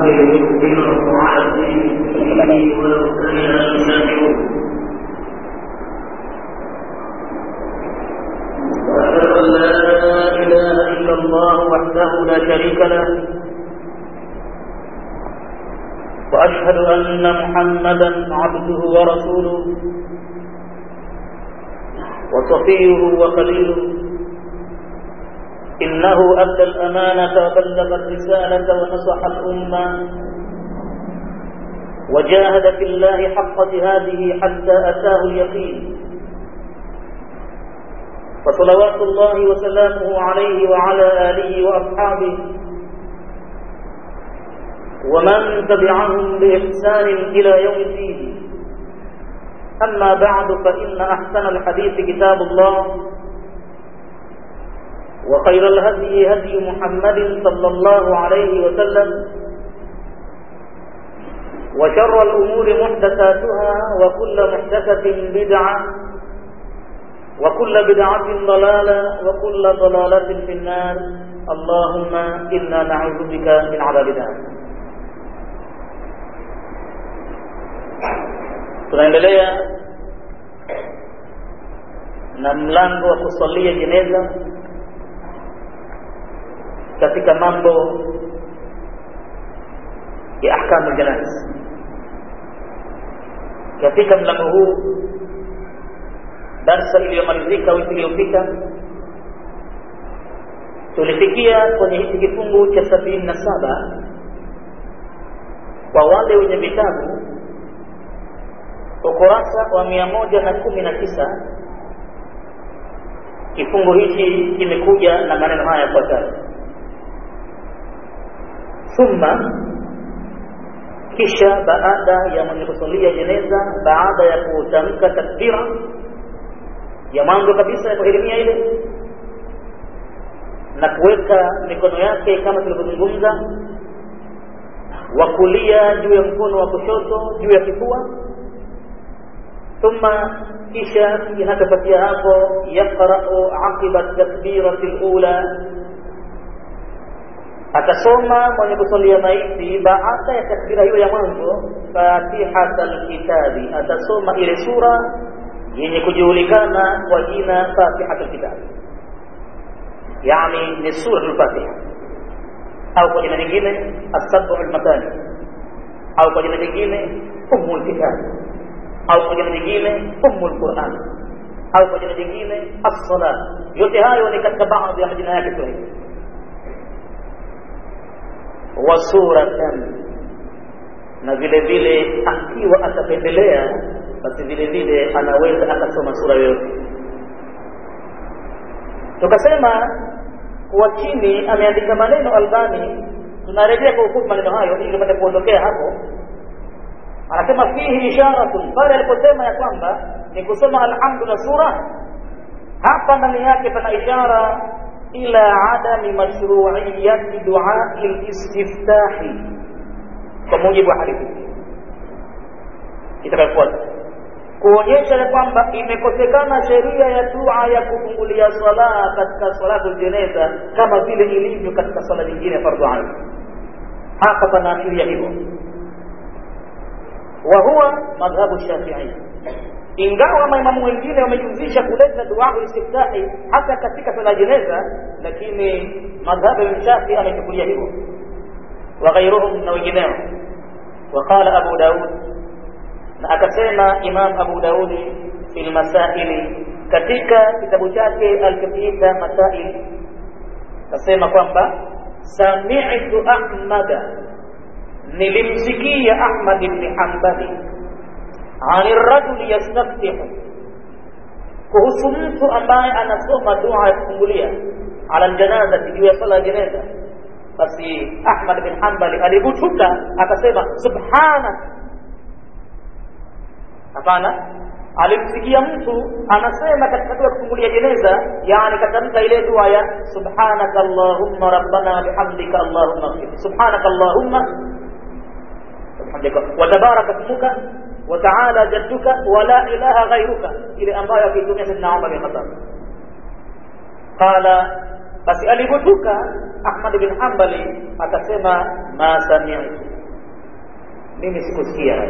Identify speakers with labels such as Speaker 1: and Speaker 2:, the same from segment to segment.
Speaker 1: ليظهره على الدين كله ولو كره الكافرون وأشهد أن لا إله إلا الله وحده لا شريك له وأشهد أن محمدا عبده ورسوله وصفيه وخليله إنه أدى الأمانة وبلغ الرسالة ونصح الأمة وجاهد في الله حق جهاده حتى أتاه اليقين فصلوات الله وسلامه عليه وعلى آله وأصحابه ومن تبعهم بإحسان إلى يوم الدين أما بعد فإن أحسن الحديث كتاب الله وخير الهدي هدي محمد صلى الله عليه وسلم وشر الأمور محدثاتها وكل محدثة بدعة وكل بدعة ضلالة وكل ضلالة في النار اللهم إنا نعوذ بك من عذاب النار tunaendelea na mlango wa kusalia jeneza katika mambo ya ahkamu janaiz katika mlango huu darsa iliyomalizika wiki iliyopita tulifikia kwenye hiki kifungu cha sabini na saba kwa wale wenye vitabu ukurasa wa mia moja na kumi na tisa kifungu hichi kimekuja na maneno haya yafuatayo thumma kisha baada ya mwenye kusalia jeneza baada ya kutamka takbira ya mwanzo kabisa ya kuhirimia ile na kuweka mikono yake kama tulivyozungumza wa kulia juu ya mkono wa kushoto juu ya kifua thumma kisha inachofuatia hapo yaqra'u aqiba takbirati al-ula atasoma mwenye kusalia maiti baada ya takbira hiyo ya mwanzo fatihat alkitabi atasoma ile sura yenye kujulikana kwa jina fatihat alkitabi yani ni sura al-fatiha au kwa jina lingine as-sab'u al-matani au kwa jina lingine ummu al-kitab au kwa jina lingine ummu al-quran au kwa jina lingine as-salat yote hayo ni katika baadhi ya majina yake Kiswahili wa suratan na vile vile akiwa atapendelea basi vile vile anaweza akasoma sura yoyote tukasema kuwa chini ameandika maneno Albani tunarejea kwa ufupi maneno hayo ili tupate kuondokea hapo anasema fihi isharatun pale aliposema ya kwamba ni kusoma alhamdu na sura hapa ndani yake pana ishara ila adami mashru'iyyati du'a al-istiftahi kwa mujibu wa hadithi itakayofuata kuonyesha ya kwamba imekosekana sheria ya dua ya kufungulia swala katika salatu jeneza kama vile ilivyo katika swala nyingine fardhu ain hapa panaashiria hivyo wa huwa madhhabu shafi'i ingawa maimamu wengine wamejuzisha kuleta dua istiftahi hata katika swala jeneza lakini madhhabu ya shafi amechukulia hivyo wa ghairuhum na wengineo وقال أبو داود na akasema Imam Abu Daudi fil masaili katika kitabu chake alichokiita Masail akasema kwamba sami'tu Ahmada nilimsikia Ahmad ibn Hanbali ani rajul yastaftihu kuhusu mtu ambaye anasoma dua ya kufungulia ala janaza juu ya sala ya jeneza basi Ahmad bin Hanbali alibutuka akasema subhanak hapana alimsikia mtu anasema katika dua kufungulia jeneza yani katamka ile dua ya subhanaka allahumma rabbana bihamdika allahumma ighfir subhanaka allahumma bihamdika wa tabaraka ismuka wa ta'ala jadduka wa la ilaha ghayruka ile ambayo akitumia sidna Umar bin Khattab qala basi alipotuka Ahmad bin Hanbali akasema ma sami'tu mimi sikusikia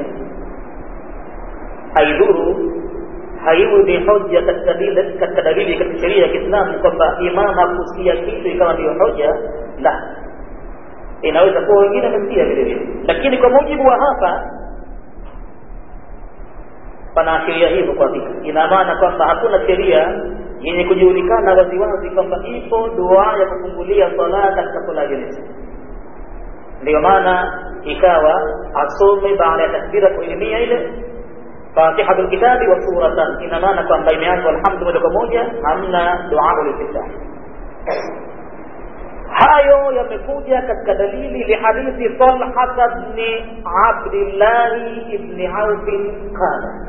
Speaker 1: haidhuru haiwi ni hoja katika dili- katika dalili katika sheria ya kiislamu kwamba imam hakusikia kitu ikawa ndiyo hoja la inaweza kuwa wengine wamesikia vile vile lakini kwa mujibu wa hapa panaashiria hivyo kwa hakika ina maana kwamba hakuna sheria yenye kujulikana waziwazi kwamba ipo dua ya kufungulia sala katika sala ya jeneza ndiyo maana ikawa asome baada ya takbira kuelimia ile fatihatul kitabi wa suratan ina maana kwamba imeanzwa alhamdu moja kwa moja hamna dua ulistiftah hayo yamekuja katika dalili lihadithi talhata bni abdillahi ibni aufi qala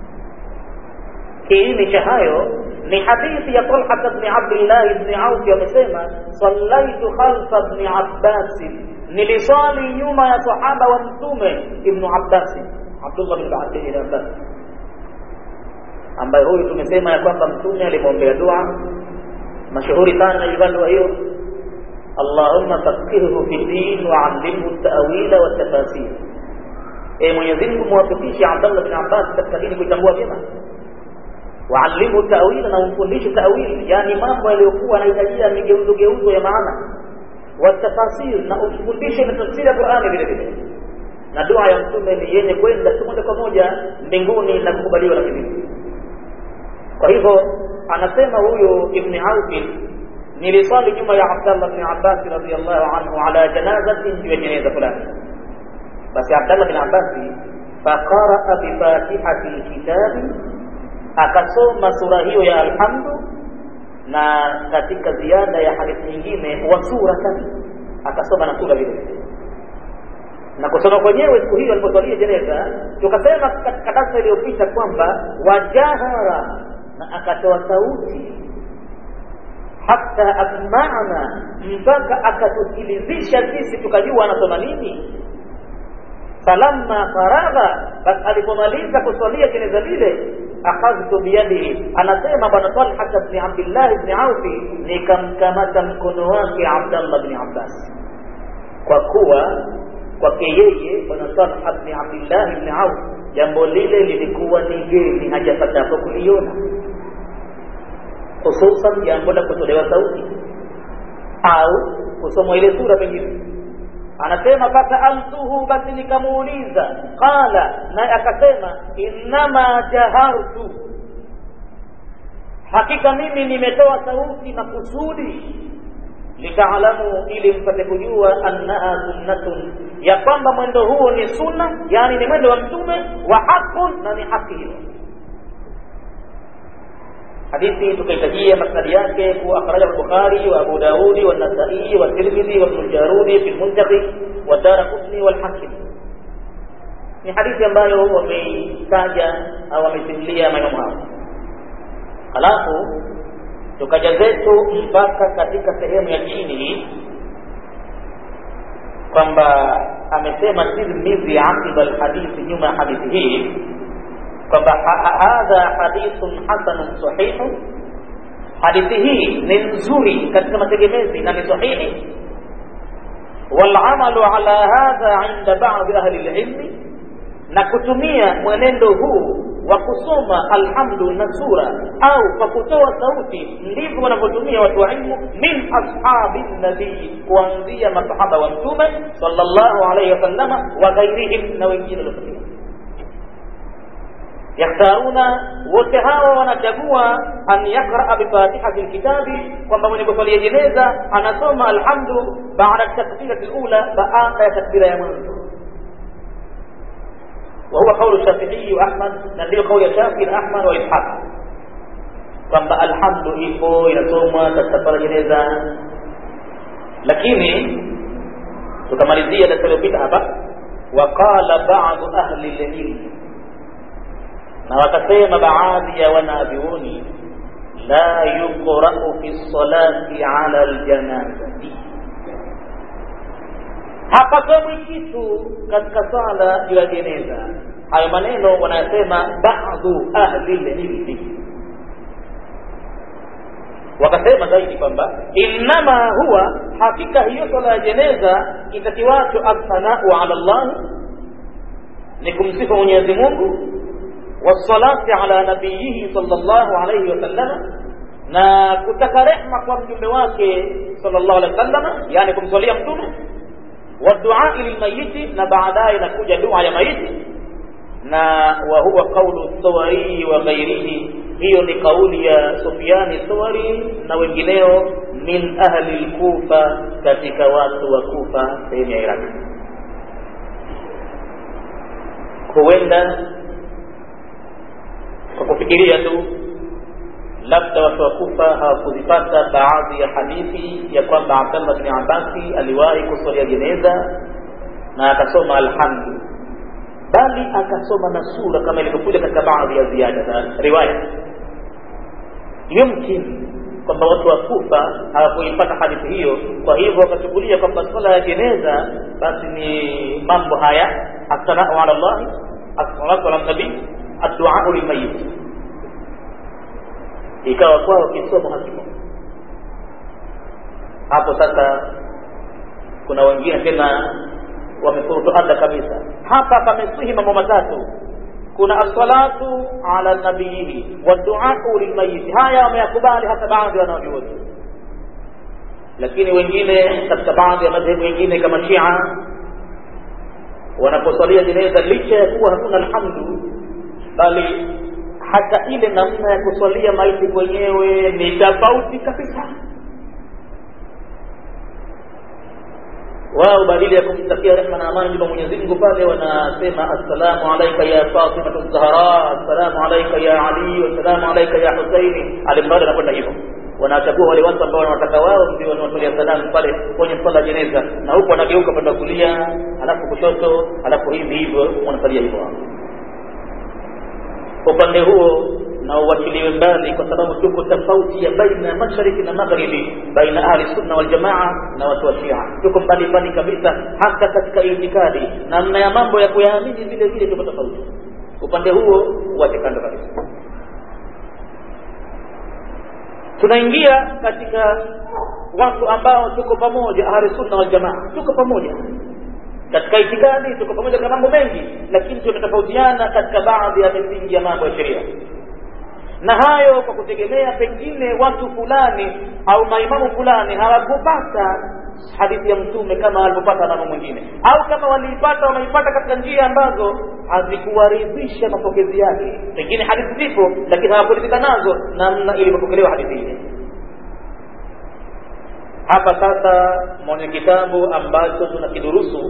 Speaker 1: kiini cha hayo ni hadithi ya talhata bni abdillahi bni aufi amesema sallaitu khalfa bni abbasi niliswali nyuma ya sahaba wa mtume ibnu abbasi abdullah bin abbas ambaye huyu tumesema ya kwamba mtume alimwombea dua mashuhuri sana ilikuwa dua hiyo allahumma fakihhu fi din waallimhu tawila watafasir e mwenyezi mungu muwafikishe abdallah bin abbas katika dini kuitambua vyema waallimhu tawila na umfundishe tawili yani mambo yaliyokuwa anahitajia migeuzo geuzo ya maana watafasir na umfundishe na tafsiri ya qurani vile vile na dua ya mtume ni yenye kwenda tu moja kwa moja mbinguni na kukubaliwa na mbinguni kwa hivyo anasema huyu ibni aufi niliswali nyuma ya abdallah bni abbasi radiallahu anhu ala janazatin juu ya jeneza fulani basi abdallah bin abbasi faqaraa bifatihati lkitabi akasoma sura hiyo ya alhamdu na katika ziada ya hadithi nyingine wa suratan akasoma na sura vile vile na kusoma kwenyewe siku hiyo aliposwalia jeneza tukasema katika darsa iliyopita kwamba wajahara na akatoa sauti hata asma'na mpaka akatusikilizisha sisi tukajua anasoma nini falamma faragha basi alipomaliza kuswalia jeneza lile akhadhtu biyadihi anasema bwana talha bni abdillah bni aufi nikamkamata mkono wake abdallah bni abbas kwa kuwa kwake yeye bwana talha bni abdillahi bni auf jambo lile lilikuwa ni geni hajapatapo kuliona hususan jambo la kutolewa sauti au kusomwa ile sura pengine anasema fasaaltuhu basi nikamuuliza qala naye akasema innama jahartu hakika mimi nimetoa sauti makusudi litaalamu ili mpate kujua annaha sunnatun ya kwamba mwendo huo ni sunna yani ni mwendo wa mtume wa haqun na ni haki hiyo hadithi tukaitajia masnadi yake kuwa akhrajahu al-Bukhari wa Abu Daudi wa Nasai wa Tirmidhi wa Ibn Jarudi fi al-Muntaqi wa Daraqutni wal Hakim. Ni hadithi ambayo wameitaja au wamesimulia maneno hao. Halafu tukaja zetu mpaka katika sehemu ya chini kwamba amesema Tirmidhi aqiba al-hadithi, nyuma ya hadithi hii kwamba hadha hadithun hasanun sahihu, hadithi hii ni nzuri katika mategemezi na ni sahihi. Walamalu ala hadha inda badi ahli lilmi, na kutumia mwenendo huu wa kusoma alhamdu na sura au kwa kutoa sauti, ndivyo wanavyotumia watu wa ilmu min ashabi nabii, kuanzia masahaba wa Mtume sallallahu alaihi wasallama wa ghairihim, na wengine waliofuatia yakhtaruna wote hawa wanachagua an yaqraa bifatihati lkitabi kwamba mwenye kuswalia jeneza anasoma alhamdu baada takbirati lula baada ya takbira ya mwanzo وهو قول الشافعي واحمد نزل قول الشافعي واحمد واسحاق kwamba alhamdu ipo inasomwa katika swala jeneza lakini tukamalizia darasa iliyopita hapa waqala badu ahli lilmi na wakasema baadhi ya wanavyuoni la yuqra'u fi salati ala aljanazati, hapasomwi kitu katika sala juu ya jeneza. Hayo maneno wanayasema baadhu ahli lilmi, wakasema zaidi kwamba innama huwa, hakika hiyo sala ya jeneza itakiwacho athanau ala Allah ni kumsifu mwenyezi mungu wassalati ala nabiyihi sallallahu alayhi wasallama na kutaka rehma kwa mjumbe wake sallallahu alaihi wasallama yani kumswalia mtume waduai lilmayiti na baadaye inakuja dua ya maiti na wa huwa qaulu thawari wa ghairihi hiyo ni kauli ya Sufyani Thawari na wengineo min ahli al-Kufa katika watu wa Kufa sehemu ya Iraq huenda kwa kufikiria tu labda watu wa Kufa hawakuzipata baadhi ya hadithi ya kwamba Abdallah bin Abbasi aliwahi kuswalia jeneza na akasoma alhamdu bali akasoma na sura kama ilivyokuja katika baadhi ya ziada za riwaya yumkin kwamba watu wa Kufa hawakuipata hadithi hiyo kwa hivyo wakachukulia kwamba swala ya jeneza basi ni mambo haya assanau ala llahi assalatu ala nabii adduau lilmayit ikawa kwao kisomo hakipo hapo sasa kuna wengine tena wamefurutu ada kabisa hapa pamesihi mambo matatu kuna assalatu ala nabiyihi waduau lilmayiti haya wameyakubali hata baadhi wanaojuoni lakini wengine katika baadhi ya madhehebu wengine kama shia wanaposwalia jeneza licha ya kuwa hakuna alhamdu bali hata ile namna ya kuswalia maiti kwenyewe ni tofauti kabisa wao badili ya kumtakia rehma na amani juma Mwenyezi Mungu pale wanasema assalamu alayka ya Fatima Zahra assalamu alayka ya Ali assalamu alayka ya Husaini alimradi anakwenda hivyo wanachagua wale watu ambao wanataka wao ndio wanawatolea salamu pale kwenye swala jeneza na huku wanageuka kwenda kulia alafu kushoto alafu hivi hivyo wanasalia hivyo upande huo na uwachiliwe mbali kwa sababu tuko tofauti ya baina ya mashariki na magharibi baina ahli sunna wal jamaa na watu wa shia tuko mbali mbali kabisa hata katika itikadi namna ya mambo ya kuyaamini vile vile tuko tofauti upande huo uwache kando kabisa tunaingia katika watu ambao tuko pamoja ahli sunna wal jamaa tuko pamoja katika itikadi tuko pamoja kwa mambo mengi lakini tunatofautiana katika baadhi ya misingi ya mambo ya sheria na hayo kwa kutegemea pengine watu fulani au maimamu fulani hawakupata hadithi ya mtume kama alivyopata mama mwingine au kama waliipata wameipata katika njia ambazo hazikuwaridhisha mapokezi yake pengine hadithi zipo lakini hawakuridhika nazo namna ilivyopokelewa hadithi ile hapa sasa mwenye kitabu ambacho tunakidurusu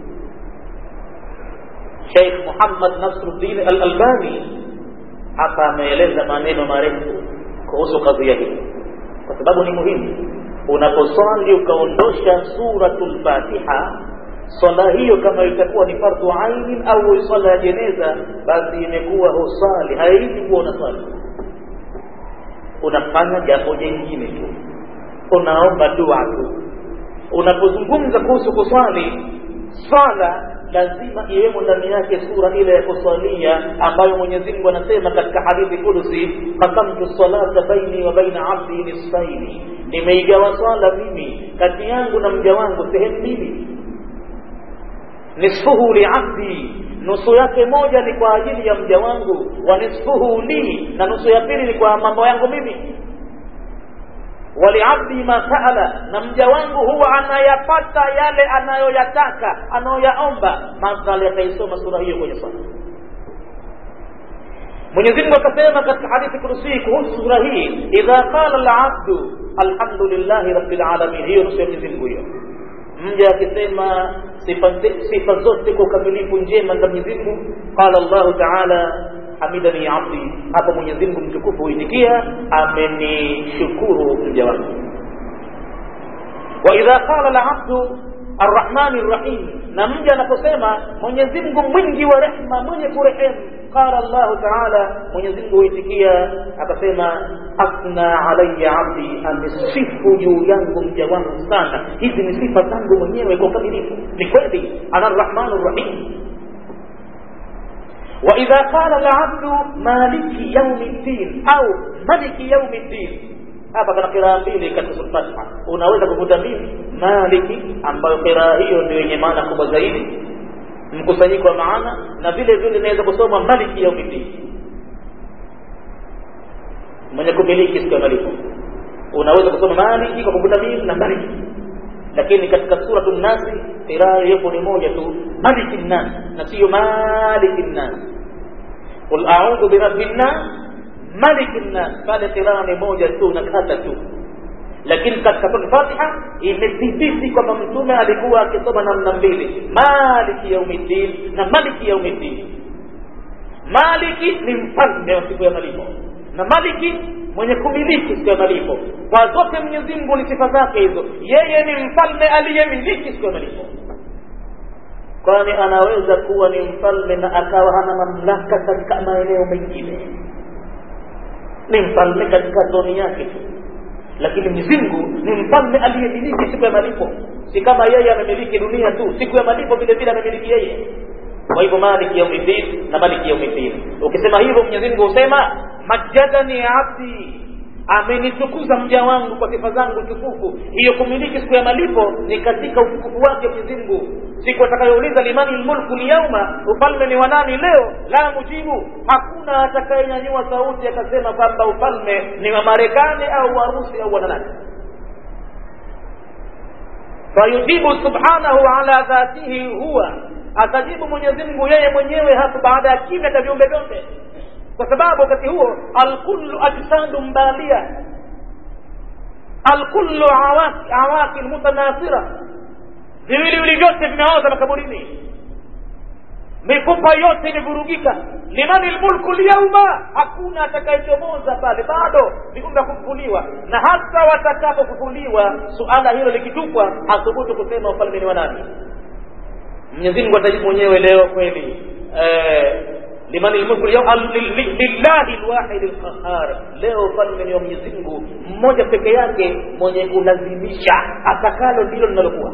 Speaker 1: Sheikh Muhammad Nasruddin Al-Albani hapa ameeleza maneno marefu kuhusu kadhia hii kwa sababu ni muhimu unaposwali ukaondosha suratul Fatiha swala hiyo kama itakuwa ni fardhu ainin au swala ya jeneza basi imekuwa husali haiji kuwa unaswali unafanya jambo jingine tu unaomba dua tu unapozungumza kuhusu kuswali swala lazima iwemo ndani yake sura ile ya kuswalia ambayo Mwenyezi Mungu anasema katika hadithi kudusi qasamtu salata baini wa baina abdi nisfaini nimeigawa swala mimi kati yangu na mja wangu sehemu mbili nisfuhu liabdi nusu yake moja ni kwa ajili ya mja wangu wa nisfuhu li na nusu ya pili ni kwa mambo yangu mimi waliabdi ma saala na mja wangu huwa anayapata yale anayoyataka anayoyaomba madhali ataisoma sura hiyo kwenye swala Mwenyezi Mungu akasema katika hadithi kudusi kuhusu sura hii idha qala al-abdu alhamdulillahi rabbil alamin hiyo nusu ya Mwenyezi Mungu hiyo mja akisema sifa, sifa zote kwa ukamilifu njema za Mwenyezi Mungu qala Allah ta'ala hamidani abdi hapo Mwenyezi Mungu mtukufu huitikia amenishukuru mja wangu wa idha qala al-abdu arrahmani rrahim na mja anaposema Mwenyezi Mungu mwingi wa rehma mwenye kurehemu qala Allah ta'ala Mwenyezi Mungu huitikia akasema asna alayya abdi amesifu juu yangu mja wangu sana hizi ni sifa zangu mwenyewe kwa ukamilifu ni kweli ana arrahmanu rrahim وإذا قال العبد مالك يوم الدين أو ملك يوم الدين hapa kana kiraa mbili katika sura Fatiha unaweza kukuta mbili maliki ambayo kiraa hiyo ndio yenye maana kubwa zaidi mkusanyiko wa maana na vile vile inaweza kusoma maliki yaumiddin mwenye kumiliki siku ya malipo unaweza kusoma maliki kwa kuvuta mim na maliki lakini katika suratu nnasi qiraa iliyopo ni moja tu maliki nnas na siyo maliki nnas qul audhu birabbi nnas maliki nnas pale qiraa ni moja tu na kata tu lakini katika sura Fatiha imethibiti kwamba mtume alikuwa akisoma namna mbili maliki yaumiddin na maliki yaumiddin maliki ni mfalme wa siku ya malipo na maliki mwenye kumiliki siku ya malipo kwa zote Mwenyezi Mungu ni sifa zake hizo yeye ni mfalme aliyemiliki siku ya malipo kwani anaweza kuwa ni mfalme na akawa hana mamlaka katika maeneo mengine ni mfalme katika zoni yake tu lakini Mwenyezi Mungu ni mfalme aliyemiliki siku ya malipo si kama yeye amemiliki dunia tu siku ya malipo vile vile amemiliki yeye kwa hivyo maliki yaumiddin na maliki yaumiddin ukisema hivyo Mwenyezi Mungu husema majadani abdi amenitukuza mja wangu kwa sifa zangu tukufu hiyo kumiliki siku ya malipo ni katika utukufu wake Mwenyezi Mungu siku atakayouliza limani lmulku lyauma ufalme ni wanani leo la mujibu hakuna atakayenyanyua sauti akasema kwamba ufalme ni wa Marekani au Warusi au wananani fayujibu subhanahu ala dhatihi huwa atajibu Mwenyezi Mungu yeye mwenyewe hapo baada ya kimya cha viumbe vyote kwa sababu wakati huo alkullu ajsadu mbalia alkullu awaki awaki mutanasira viwiliwili vyote vimeoza makaburini mifupa yote imevurugika limani lmulku lyauma hakuna atakayechomoza pale bado viumbe kufufuliwa na hata watakapofufuliwa suala hilo likitupwa hathubutu kusema ufalme ni wa nani Mwenyezi Mungu atajibu mwenyewe leo kweli eh, liman almulku lillahi alwahid alqahar leo falme ni wa Mwenyezi Mungu mmoja peke yake mwenye kulazimisha atakalo ndilo linalokuwa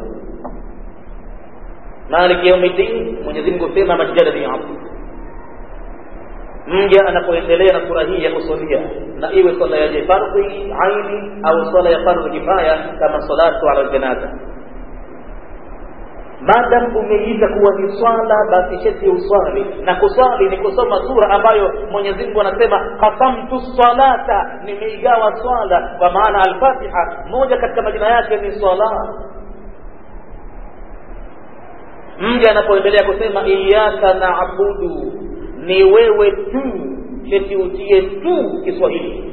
Speaker 1: maliki yaumiddin Mwenyezi Mungu sema majada ni hapo mja anapoendelea na sura hii ya kusalia na iwe swala ya fardhi aini au swala ya fardhi kifaya kama salatu ala janaza madam umeita kuwa ni swala basi sheti uswali na kuswali ni kusoma sura ambayo Mwenyezi Mungu anasema qasamtu salata nimeigawa swala kwa maana al-Fatiha moja katika majina yake ni swala mja anapoendelea kusema iyyaka na'budu ni wewe tu sheti utie tu Kiswahili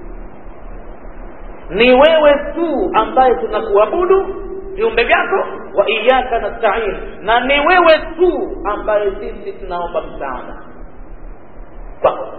Speaker 1: ni wewe tu ambaye tunakuabudu viumbe vyako wa iyyaka nasta'in na ni wewe tu ambaye sisi tunaomba msaada kwako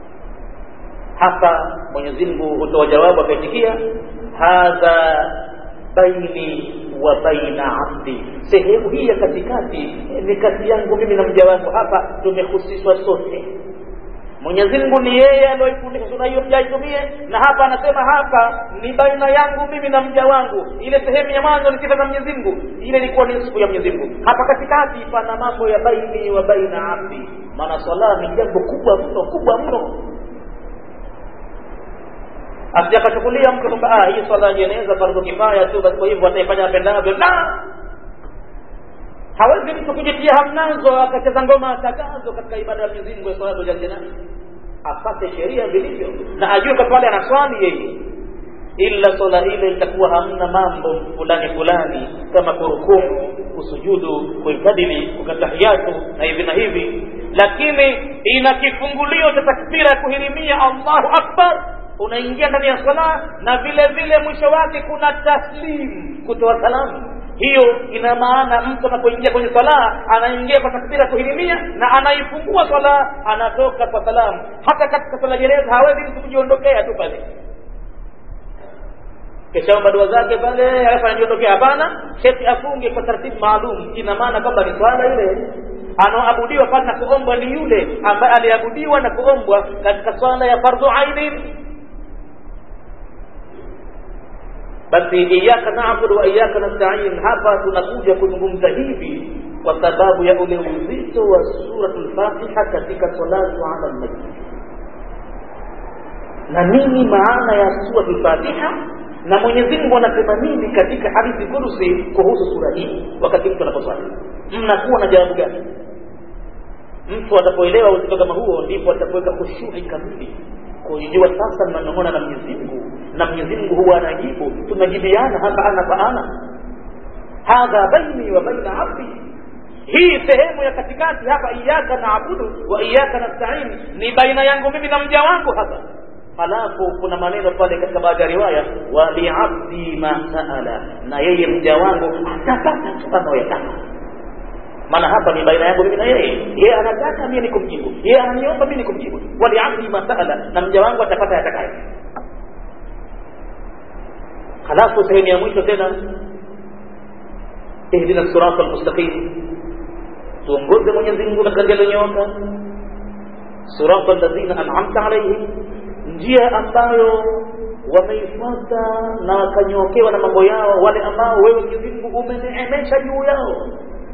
Speaker 1: hapa Mwenyezi Mungu hutoa jawabu akaitikia hadha baini wa baina abdi sehemu hii ya katikati ni kati yangu mimi na mja wangu hapa tumehusishwa sote Mwenyezi Mungu ni yeye aliyoifundisha sura hiyo mja aitumie, na hapa anasema hapa ni baina yangu mimi na mja wangu. Ile sehemu ya mwanzo ni sifa za Mwenyezi Mungu, ile ilikuwa ni sifa ya Mwenyezi Mungu. Hapa katikati pana mambo ya baini wa baina abdi, maana swala ni jambo kubwa mno, kubwa mno. Asijakachukulia mtu kwamba ah, hii swala ya jeneza fardhu kifaya tu, basi kwa hivyo ataifanya apendavyo. La, hawezi mtu kujitia hamnazo akacheza ngoma atakazo katika ibada ya Mwenyezi Mungu ya salatu ya jeneza apate sheria vilivyo na ajue kwa pale anaswali yeye ila swala ile itakuwa hamna mambo fulani fulani kama kurukumu kusujudu kuikadili kukatahiyatu na hivi na hivi lakini ina kifungulio cha takbira ya kuhirimia Allahu akbar unaingia ndani ya swala na vile vile mwisho wake kuna taslim kutoa salamu hiyo ina maana mtu anapoingia kwenye swala anaingia kwa takbira kuhirimia na anaifungua swala anatoka kwa salamu hata katika swala gereza hawezi mtu kujiondokea tu pale kishaomba dua zake pale alafu anajiondokea hapana sheti afunge kwa taratibu maalum ina maana kwamba ni swala ile anaoabudiwa pale na kuombwa ni yule ambaye aliabudiwa na kuombwa katika swala ya fardhu aini basi iyyaka na'budu wa iyyaka nasta'in hapa tunakuja kuzungumza hivi kwa sababu ya ule uzito wa suratul Fatiha katika salatu ala nabii na nini maana ya suratul Fatiha na mwenyezi mungu anasema nini katika hadithi kudusi kuhusu sura hii wakati mtu anaposwali mnakuwa na jawabu gani mtu atapoelewa uzito kama huo ndipo atapoweka khushui kamili kujua sasa mnanong'ona na mwenyezi mungu na mwenyezi mungu huwa anajibu tunajibiana hapa ana kwa ana hadha baini wa baina abdi hii sehemu ya katikati hapa iyaka naabudu wa iyaka nastain ni baina yangu mimi na mja wangu hapa halafu kuna maneno pale katika baadhi ya riwaya waliabdi ma saala na yeye mja wangu atapata anayoyataka maana hapa ni baina yangu mimi na yeye yeye anataka mimi nikumjibu yeye ananiomba mimi nikumjibu waliabdi ma saala na mja wangu atapata yatakayo halafu sehemu ya mwisho tena ihdina sirata almustaqim tuongoze mwenyezi mungu katika njia iliyonyooka sirata alladhina an'amta alaihim njia ambayo wameifuata na wakanyookewa na mambo yao wale ambao wewe mwenyezi mungu umeneemesha juu yao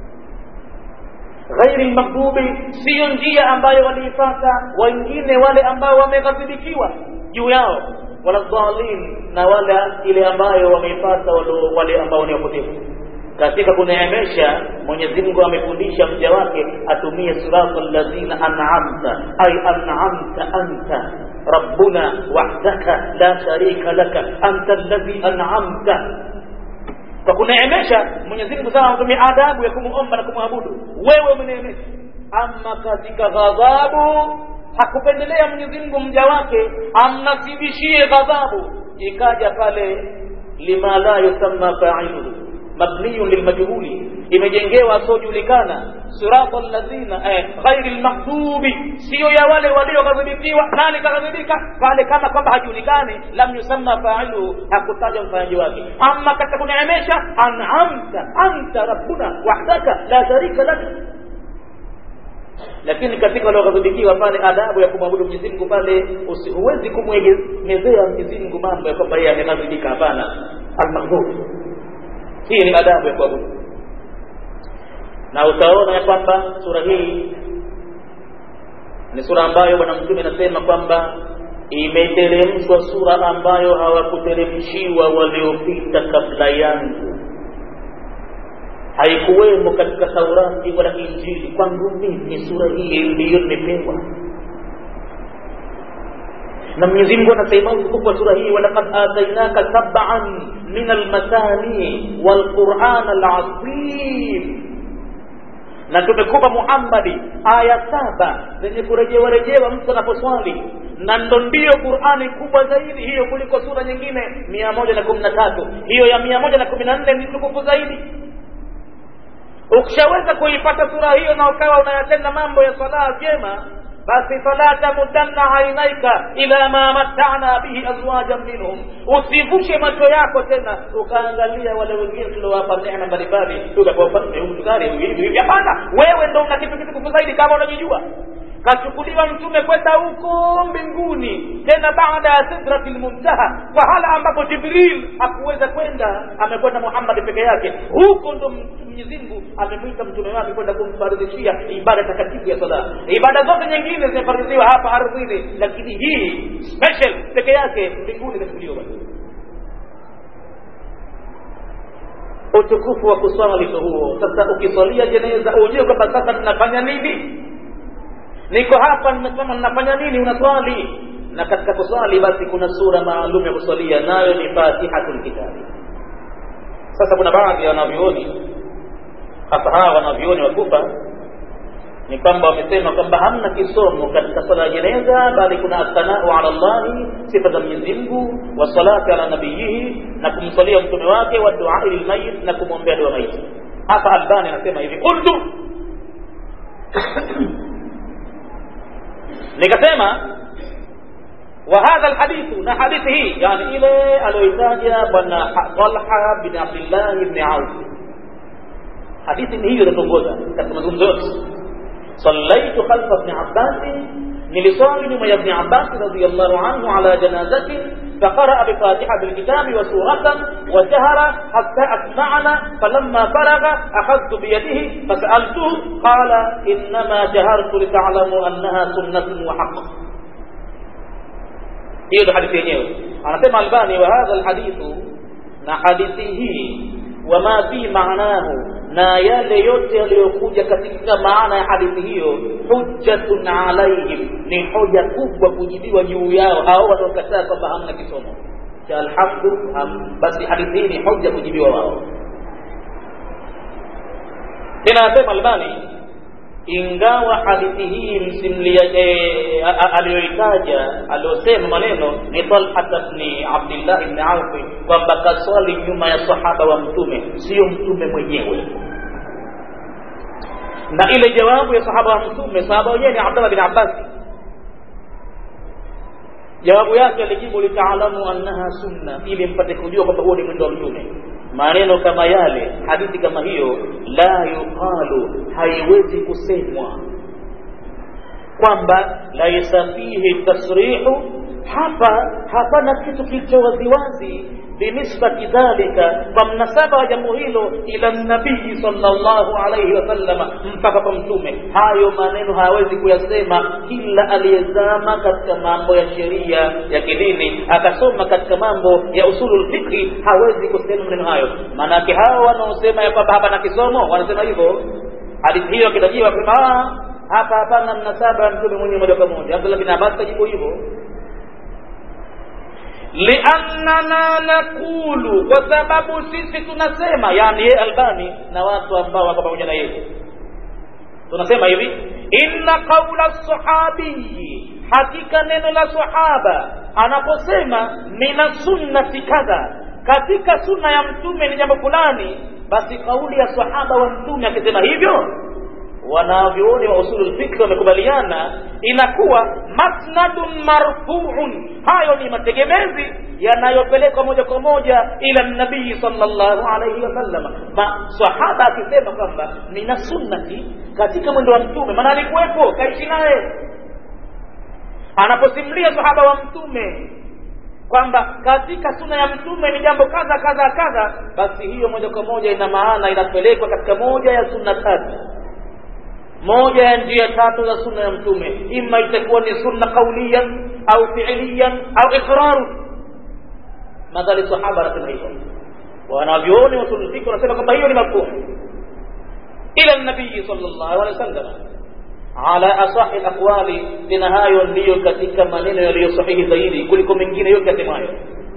Speaker 1: ghairi lmaghdubi siyo njia ambayo waliifata wengine wale ambao wameghadhibikiwa juu yao wala dhalin na wala ile ambayo wameifata wale ambao ni wapotevu katika kuneemesha Mwenyezi Mungu amefundisha mja wake atumie sirata alladhina an'amta ay an'amta anta rabbuna wahdaka la sharika laka anta alladhi an'amta kwa kuneemesha Mwenyezi Mungu sana anatumia adabu ya kumuomba na kumwabudu wewe umeneemesha ama katika ghadhabu hakupendelea Mwenyezi Mungu mja wake amnasibishie ghadhabu ikaja pale lima la yusamma fa'iluhu mabniyun lilmajhuli imejengewa asiojulikana sirata alladhina eh, ghairi lmaghdubi siyo ya wale walioghadhibikiwa nani kaghadhibika pale kama kwamba hajulikani lam yusamma failuhu hakutaja mfanyaji wake ama katika kuneemesha an'amta anta rabbuna wahdaka la sharika lak lakini katika walioghadhibikiwa pale adabu ya kumwabudu Mwenyezi Mungu pale huwezi kumwegezea Mwenyezi Mungu mambo ya kwamba yeye ameghadhibika hapana almaghdhub hii ni adabu ya kuabudu na utaona ya kwamba sura hii ni sura ambayo bwana mtume anasema kwamba imeteremshwa sura ambayo hawakuteremshiwa waliopita kabla yangu haikuwemo katika taurati wala injili kwangu mimi sura hii ndiyo nimepewa na Mwenyezi Mungu anasema utukufu wa sura hii walaqad atainaka sab'an min almasani walquran alazim na tumekupa Muhammadi aya saba zenye kurejewa rejewa mtu anaposwali na ndo ndiyo Qur'ani kubwa zaidi hiyo kuliko sura nyingine mia moja na kumi na tatu hiyo ya mia moja na kumi na nne ni tukufu zaidi ukishaweza kuipata sura hiyo na ukawa unayatenda mambo ya sala vyema basi fala tamudanna ainaika ila ma matana bihi azwajan minhum, usivushe macho yako tena ukaangalia wale wengine tuliowapa neema mbalimbali, tukapaa huu tukari hivi hivi. Hapana, wewe ndo una kitu kitukufu zaidi kama unajijua. Kachukuliwa mtume kwenda huko mbinguni, tena baada ya sidratil muntaha, pahala ambapo Jibril hakuweza kwenda, amekwenda Muhammad peke yake. Huko ndo Mwenyezi Mungu amemwita mtume wake kwenda kumfaridhishia ibada takatifu ya sala. Ibada zote nyingine zimefaridhiwa hapa ardhini, lakini hii special peke yake mbinguni kachukuliwa basi. Utukufu wa kuswali ndo huo. Sasa ukiswalia jeneza ujue kwamba sasa ninafanya nini niko hapa nimesema ninafanya nini unaswali na katika kuswali basi kuna sura maalum ya kuswalia nayo ni fatihatul kitabi sasa kuna baadhi ya wanavyuoni hasa hawa wanavyuoni wakufa ni kwamba wamesema kwamba hamna kisomo katika swala ya jeneza bali kuna athanau ala llahi sifa za mwenyezi mungu wasalati ala nabiyihi na kumswalia mtume wake wa duai lilmayit na kumwombea dua maiti hapa albani anasema hivi qultu nikasema wa hadha alhadithu na hadithi hii yani ile aliyoitaja bwana Talha bin Abdullah ibn Auf hadithi ni hiyo inatongoza katika mazungumzo yote sallaitu khalfa ibn Abbas nilisali nyuma ya ibn Abbas radiyallahu anhu ala janazati فقرأ بفاتحة الكتاب وسورة وجهر حتى أسمعنا فلما فرغ أخذت بيده فسألته قال إنما جهرت لتعلموا أنها سنة وحق hiyo ndo hadithi yenyewe anasema albani wa hadha alhadithu na hadithi hii wama fi maanahu na yale yote yaliyokuja katika maana ya hadithi hiyo hujjatun alaihim ni hoja kubwa kujibiwa juu yao hao wanaokataa kwamba hamna kisomo cha alhamdu basi hadithi hii ni hoja kujibiwa wao tena anasema albani ingawa hadithi hii msimlia e, aliyoitaja aliyosema maneno ni Talhat bni Abdillah bni Aufi kwamba kaswali nyuma ya sahaba wa mtume sio mtume mwenyewe na ile jawabu ya sahaba wa mtume sahaba wenyewe ni Abdullah bin Abbas jawabu yake alijibu litaalamu annaha sunna ili mpate kujua kwamba huo ni mwendo wa mtume maneno kama yale hadithi kama hiyo la yuqalu haiwezi kusemwa kwamba laisa fihi tasrihu hapa hapana kitu kilicho waziwazi binisbati dhalika kwa mnasaba wa jambo hilo ila nabii sallallahu alayhi wasallama mpaka kwa mtume hayo maneno hawezi kuyasema kila aliyezama katika mambo ya sheria ya kidini akasoma katika mambo ya usulul fikri hawezi kusema maneno hayo maanake hao wanaosema ya kwamba hapa na kisomo wanasema hivyo hadithi hiyo akitajiwa kusema hapa hapana mnasaba wa mtume mwenyewe moja kwa moja abdullah bin abbas kajibu hivyo liannana nakulu kwa sababu sisi tunasema yani ye albani na watu ambao wako pamoja na yeye tunasema hivi inna qaula sahabiyi hakika neno la sahaba anaposema mina sunnati kadha katika sunna ya mtume ni jambo fulani basi kauli ya sahaba wa mtume akisema hivyo wanavyuoni wa usulul fikri wamekubaliana inakuwa masnadun marfuun hayo ni mategemezi yanayopelekwa moja kwa moja ila nabii sallallahu alayhi wasallam sahaba akisema kwamba mina sunnati katika mwendo wa mtume maana alikuwepo kaishi naye anaposimulia sahaba wa mtume kwamba katika suna ya mtume ni jambo kadha kadha kadha basi hiyo moja kwa moja ina maana inapelekwa katika moja ya sunna tatu moja ya njia tatu za sunna ya mtume ima itakuwa ni sunna qauliyan au fiiliyan au iqraru madhali sahaba anasema hivyo wanavyuoni wasulufiki wanasema kwamba hiyo ni mafhumu ila nabii sallallahu alaihi wasallam ala asahi alaqwali tena hayo ndiyo katika maneno yaliyo sahihi zaidi kuliko mengine yote yasemayo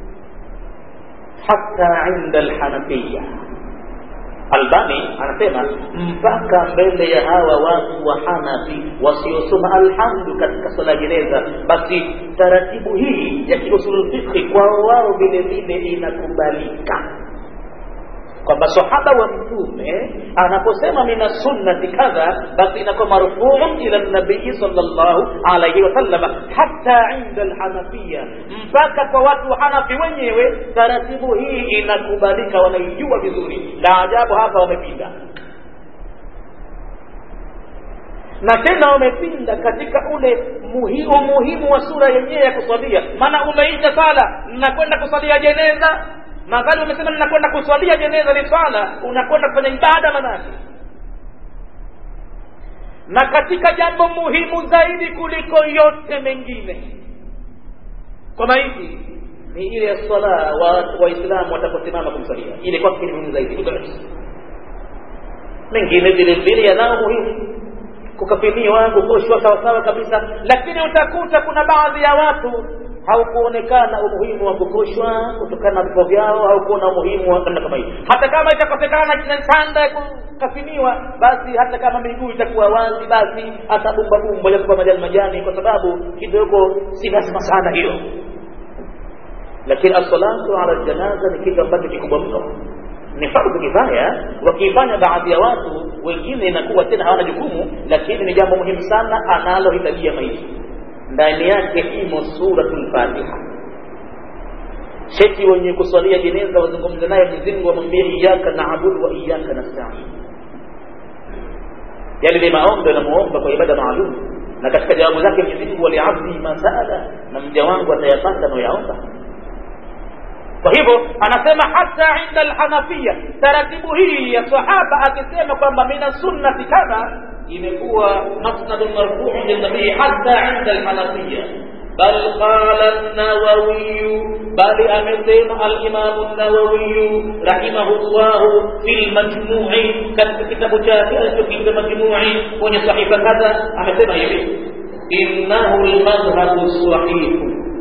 Speaker 1: hatta inda alhanafiya Albani anasema mpaka mbele ya hawa watu wa Hanafi wasiosoma alhamdu katika swala jeneza, basi taratibu hii ya kiusulul fiqhi kwao wao vile vile inakubalika kwamba sahaba wa mtume anaposema mina sunnati kadha basi inakuwa marfuun ila nabii sallallahu alayhi wasallam hata inda alhanafiya mpaka kwa watu wa hanafi wenyewe taratibu hii inakubalika wanaijua vizuri la ajabu hapa wamepinda na tena wamepinda katika ule muhimu umuhimu wa sura yenyewe ya kuswalia maana umeita sala nakwenda kusalia jeneza madhali umesema ninakwenda kuswalia jeneza ni swala unakwenda kufanya ibada manake na katika jambo muhimu zaidi kuliko yote mengine kwa maiti ni ile ya swala waislamu wataposimama kumsalia ile kwake ni muhimu zaidi kuliko yote mengine vile vile yanao muhimu kukafiniwa kukoshwa sawasawa kabisa lakini utakuta kuna baadhi ya watu haukuonekana umuhimu wa kukoshwa kutokana na vifo vyao au kuona umuhimu wa namna kama hii hata kama itakosekana sanda ya kukafiniwa basi hata kama miguu itakuwa wazi basi hata bumba bumba ya kwa majani majani kwa sababu kidogo si lazima sana hiyo lakini as-salatu ala janaza ni kitu ambacho kikubwa mno ni fardhu kifaya wakiifanya baadhi ya watu wengine inakuwa tena hawana jukumu lakini ni jambo muhimu sana analohitajia maisha ndani yake imo suratul Fatiha. Sheti wenye kuswalia jeneza wazungumze naye Mwenyezi Mungu wamwambie iyyaka na'budu wa iyyaka nasta'in. Yale ni maombi anamuomba kwa ibada maalum, na katika jawabu zake Mwenyezi Mungu waliabdi masala, na mja wangu atayapata anayoyaomba. Kwa hivyo anasema hata inda alhanafiya, taratibu hii ya sahaba akisema kwamba mina sunnati kadha imekuwa masnadun marfu'un linabii hata inda alhanafiya بل قال النووي بل أمتين الإمام النووي رحمه الله في المجموع كان كتاب جافئة في المجموع وني صحيفة كذا أمتين يبي إنه المذهب الصحيح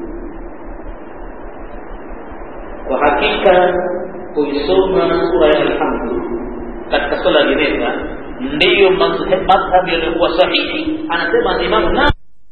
Speaker 1: وحقيقة kuisoma sura ya alhamdu katika swala ya jeneza ndiyo madhhabu yaliyokuwa sahihi anasema imamu na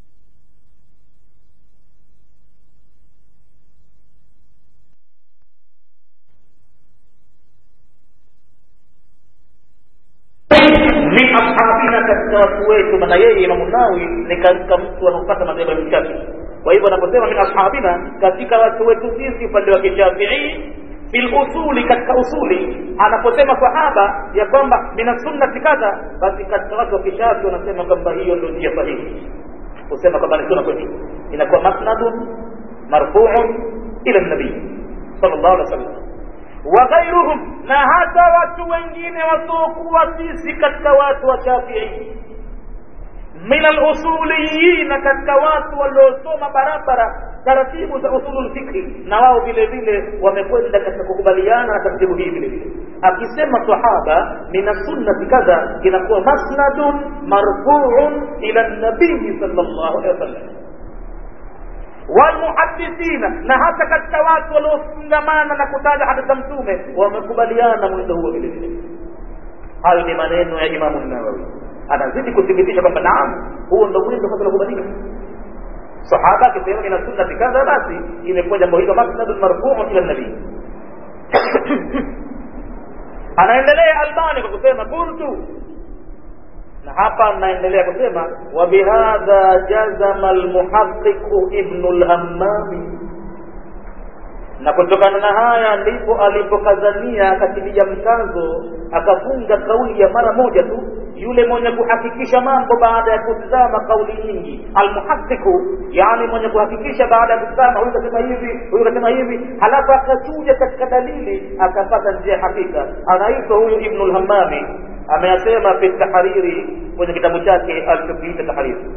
Speaker 1: min ashabina katika watu wetu maana yeye imamu nawi ni katika mtu anaopata madhehebu ya mshafii kwa hivyo anaposema min ashabina katika watu wetu sisi upande wa kishafii fil usuli katika usuli anaposema sahaba ya kwamba mina sunnati kadha basi katika watu wa kishafi wanasema kwamba hiyo ndio njia sahihi kusema kwamba ni sunna kweli inakuwa masnadun marfuun ila nabii sallallahu alaihi wasallam wa ghairuhum na hata watu wengine wasiokuwa sisi katika watu wa shafii min alusuliyina katika watu waliosoma barabara taratibu za usulul fikhi na wao vile vile wamekwenda katika kukubaliana na taratibu hii vile vile akisema sahaba min sunnati kadha inakuwa masnadun marfuun ila nabii sallallahu alaihi wasallam walmuhadithina na hata katika watu waliofungamana na kutaja hadithi za mtume wamekubaliana mwendo huo vile vile hayo ni maneno ya imamu nawawi anazidi kuthibitisha kwamba naam huo ndo mwendo kwanza unakubalika sahaba akisema ina sunnati kadha basi imekuwa jambo hilo masnadun marfuun ila nabii anaendelea albani kwa kusema kuntu na hapa naendelea kusema wa bihadha jazama almuhaqiqu ibnu lhammami na kutokana na haya ndipo alipokazania akatilia mkazo akafunga kauli ya mara moja tu yule mwenye kuhakikisha mambo baada ya kutizama kauli nyingi almuhaqiqu yani mwenye kuhakikisha baada ya kutizama huyu kasema hivi huyu kasema hivi halafu akachuja katika dalili akapata njia hakika anaitwa huyu ibnu lhammami ameyasema fi tahariri kwenye kitabu chake alichokiita tahariri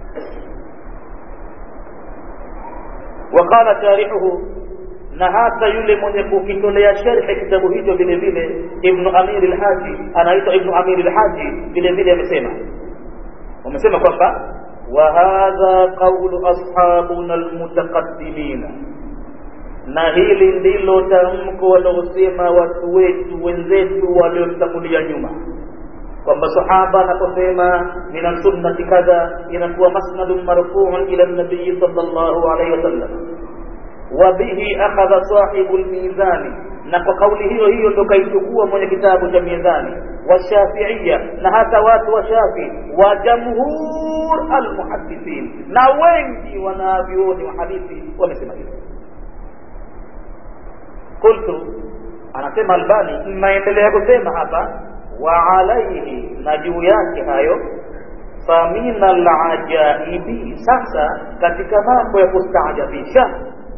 Speaker 1: وقال شارحه na hata yule mwenye kukitolea sherhe kitabu hicho vile vile ibnu amir lhaji anaitwa ibnu amir lhaji vile vile amesema wamesema kwamba wa hadha qaulu ashabuna almutaqaddimina na hili ndilo tamko wanaosema watu wetu wenzetu waliotangulia nyuma kwamba sahaba anaposema min sunnati kadha inakuwa masnadun marfuun ila nabii sallallahu alaihi wasallam wabihi akhadha sahibu lmizani na kwa kauli hiyo hiyo ndo kaichukua mwenye kitabu cha mizani washafiia na hata watu wa shafi wa jamhur almuhadithin na wengi wanavyuoni wa hadithi wamesema hivyo qultu anasema albani naendelea kusema hapa wa alaihi na juu yake hayo famina alajaibi sasa katika mambo ya kustaajabisha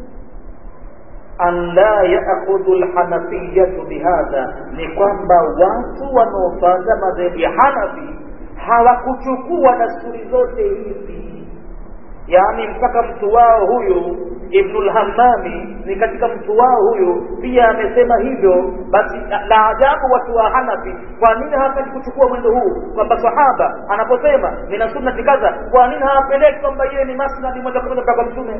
Speaker 1: an la yaakhudhu lhanafiyatu bihadha ni kwamba watu wanaofata madhehebu ya hanafi hawakuchukua dasturi zote hizi yaani mpaka mtu wao huyu ibnulhammami ni katika mtu wao huyu pia amesema hivyo basi la ajabu watu wa hanafi kwa nini hawataki kuchukua mwendo huu kwamba sahaba anaposema nina sunnati kadha kwa nini hawapeleki kwamba yeye ni masnadi moja kwa moja kwa mtume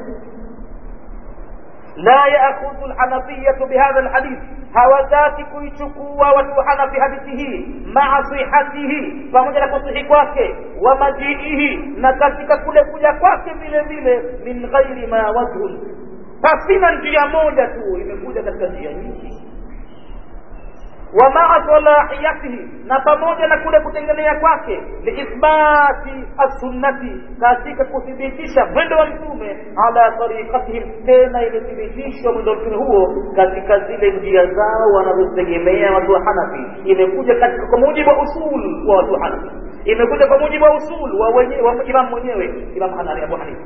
Speaker 1: la yaakhudhu lhanafiyatu bihadha lhadith hawataki kuichukua watu wa hanafi hadithi hii maa sihatihi pamoja na kusihi kwake wa majiihi na katika kule kuja kwake vile vile min ghairi ma wajhun pasina njia moja tu imekuja katika njia nyingi wa maa salahiyatihi na pamoja na kule kutengenea kwake liithbati assunnati katika kuthibitisha mwendo wa mtume ala tariqatihim tena imethibitishwa mwendo wa mtume huo katika zile njia zao wanazozitegemea watu wa hanafi imekuja katika kwa mujibu wa usul wa watu wa hanafi imekuja kwa mujibu wa usul wa wenyewe wa imam mwenyewe imam hanani abu hanifa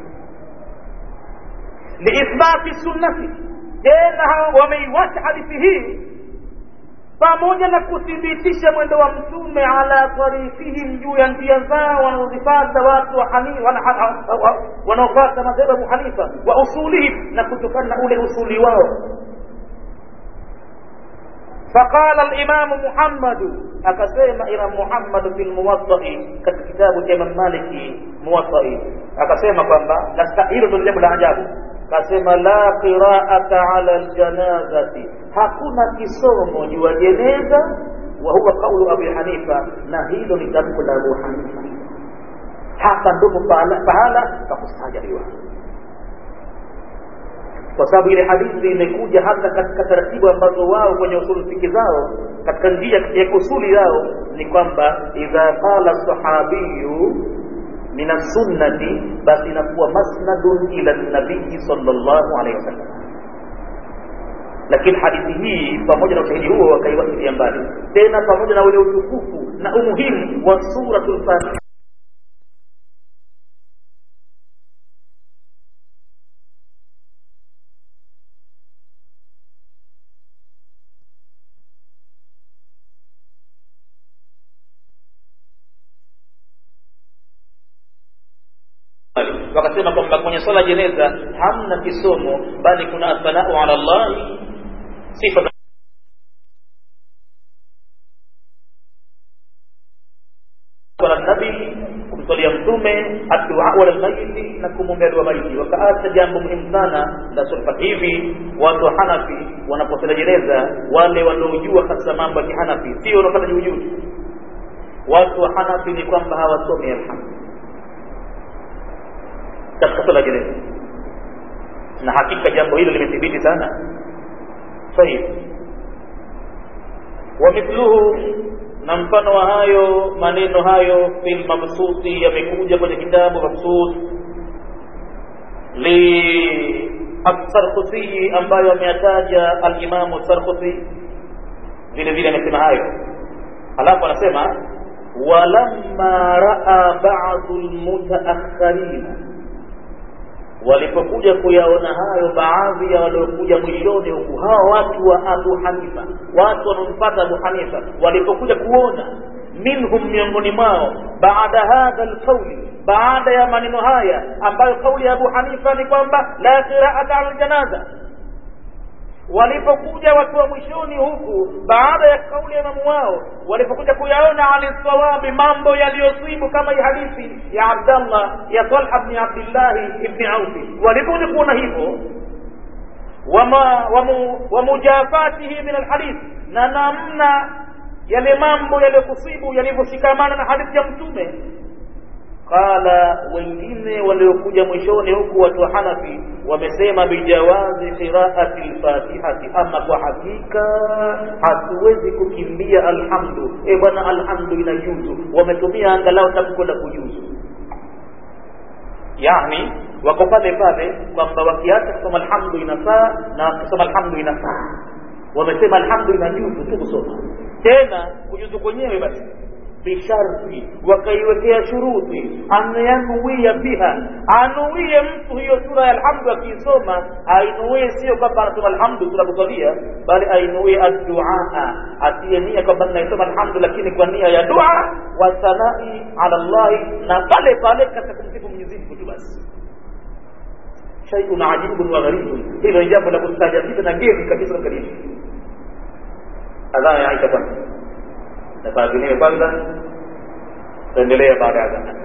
Speaker 1: liithbati sunnati tena hao wameiwacha hadithi hii pamoja na kuthibitisha mwendo wa mtume ala tarikihim juu ya njia zao wanaozifata watu wanaofata madhehebu Abu Hanifa wa usulihim na kutokana na ule usuli wao فقال الإمام محمد أكسيم إمام محمد في الموطأ كتاب الإمام مالك موطأ أكسيم كما نستحيل تنجم العجاب كسيم لا قراءة على الجنازة hakuna kisomo juu ya jeneza wa huwa kaulu Abi Hanifa, na hilo ni tamko la Abu Hanifa. Hapa ndipo pahala pahala pa kustajabishwa, kwa sababu ile hadithi imekuja hata katika taratibu ambazo wao kwenye usulu fiki zao, katika njia ya usuli yao ni kwamba idha qala sahabiyu min as-sunnati, basi inakuwa masnadun ila nabii sallallahu alaihi wasallam lakini hadithi hii pamoja na ushahidi huo wakaiwasilia mbali tena pamoja na ule utukufu na umuhimu wa suratul fatiha wakasema kwamba kwenye swala jeneza hamna kisomo bali kuna athanau ala llahi sifa ala nabi kumswalia mtume addua ala lmaiti na kumwombea dua maiti wakaacha jambo muhimu sana la sulfa hivi watu wa hanafi wanaposala jeneza wale wanaojua hasa mambo ya kihanafi sio wanaopata juujuu watu wa hanafi ni kwamba hawasomi alhamdu katika swala jeneza na hakika jambo hilo limethibiti sana sahih wa mithluhu na mfano wa hayo maneno hayo fil mabsuti yamekuja kwenye kitabu mabsut li asarkhusi ambayo ameyataja alimamu sarkhusi vile vile amesema hayo halafu anasema walamma raa badu lmutaakharina walipokuja kuyaona hayo baadhi ya waliokuja mwishoni huku hawa watu wa Abu Hanifa watu wanaompata Abu Hanifa walipokuja kuona minhum miongoni mwao baada hadha alqauli baada ya maneno haya ambayo kauli ya Abu Hanifa ni kwamba la qira'ata ala janaza walipokuja watu wa mwishoni huku baada ya kauli ya imamu wao walipokuja kuyaona ali sawabi mambo yaliyosibu kama hii hadithi ya abdallah ya talha bni abdillahi ibni aufi walipokuja kuona hivyo wamujafatihi min alhadith na namna yale mambo yaliyokusibu yalivyoshikamana na hadithi ya mtume qala wengine waliokuja mwishoni huku watu wa hanafi wamesema bijawazi qiraati lfatihati ama kwa hakika hatuwezi kukimbia alhamdu e bwana alhamdu inajuzu wametumia angalau tamko la kujuzu yani wako pale pale kwamba wakiacha kusoma alhamdu inafaa na wakisoma alhamdu inafaa wamesema alhamdu inajuzu tu kusoma tena kujuzu kwenyewe basi bisharti wakaiwekea shuruti anayanuia biha anuie mtu hiyo sura ya alhamdu akiisoma ainuie sio kwamba anasoma alhamdu sura kusalia bali ainuie adduaa atie nia kwamba naisoma alhamdu lakini kwa nia ya dua wa sanai ala llahi na pale pale katika kumsifu mwenyezi mungu tu basi shaiun ajibun wa gharibun hilo ni jambo la kustaajabisha na geni kabisa karibu adhana ya aisha kwanza nafaadhiniwe kwanza tuendelea baada ya dhana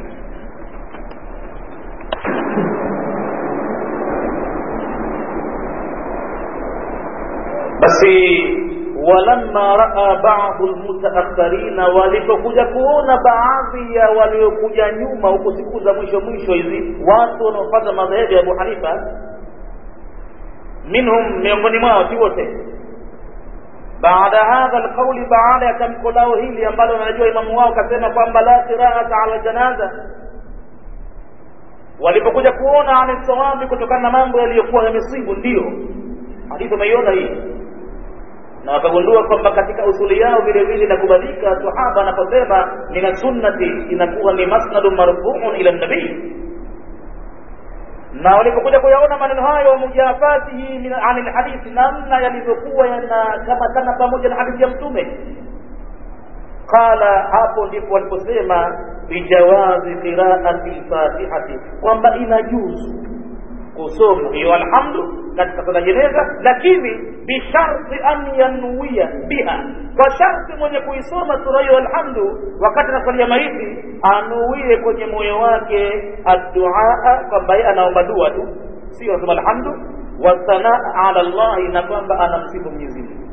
Speaker 1: basi walamma raa badu lmutaakharina walipokuja kuona baadhi ya waliokuja nyuma huko siku za mwisho mwisho hizi watu wanaopata madhehebu ya abu hanifa minhum miongoni mwao si wote baada hadha alqauli baada ya tamko lao hili ambalo wanajua imamu wao kasema kwamba la qiraata ala janaza walipokuja kuona ani sawabi kutokana na mambo yaliyokuwa yamesibu ndio hadithi umeiona hii na wakagundua kwamba katika usuli yao vile vile inakubalika sahaba anaposema min sunnati inakuwa ni masnadu marfuun ila nabii na walipokuja kuyaona maneno hayo mujafatihi ani lhadithi namna yalivyokuwa yanakamatana pamoja na hadithi ya mtume qala hapo ndipo waliposema bijawazi qiraati lfatihati kwamba inajuzu kusoma hiyo alhamdu katika sala jeneza lakini bisharti an yanwia biha kwa sharti mwenye kuisoma sura hiyo alhamdu wakati anasalia maiti anuie kwenye moyo wake adduaa kwamba yeye anaomba dua tu sio anasoma alhamdu wasanaa ala llahi na kwamba anamsifu mwenyezi mungu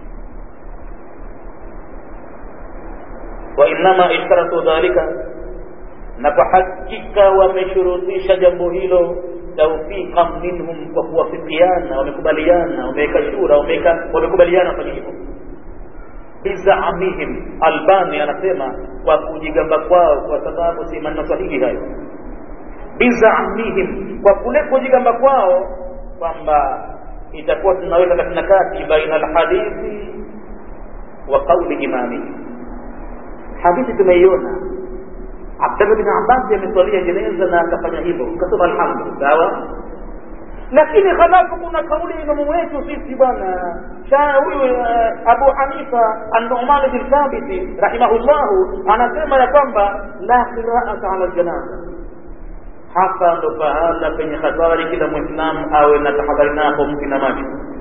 Speaker 1: wainama ishtaratu dhalika na kwa hakika wameshurutisha jambo hilo taufiqan minhum kwa kuwafikiana wamekubaliana wameweka shura wameweka wamekubaliana kwenye hivyo bizaamihim albani anasema kwa kujigamba kwao kwa sababu si maneno sahihi hayo bizaamihim kwa kule kujigamba kwao kwamba itakuwa tunaweka katina kati baina alhadithi wa qauli imamihi hadithi tumeiona Abdullah bin Abbas ameswalia jeneza na akafanya hivyo, kasoma alhamdu, sawa. Lakini halafu kuna kauli ya imamu wetu sisi bwana huyu Abu Hanifa an-Nu'man bin Thabit rahimahullahu anasema ya kwamba la qira'ata ala janaza. Hapa ndo pahala penye hatari, kila Muislamu awe na tahadhari napo mti na macho.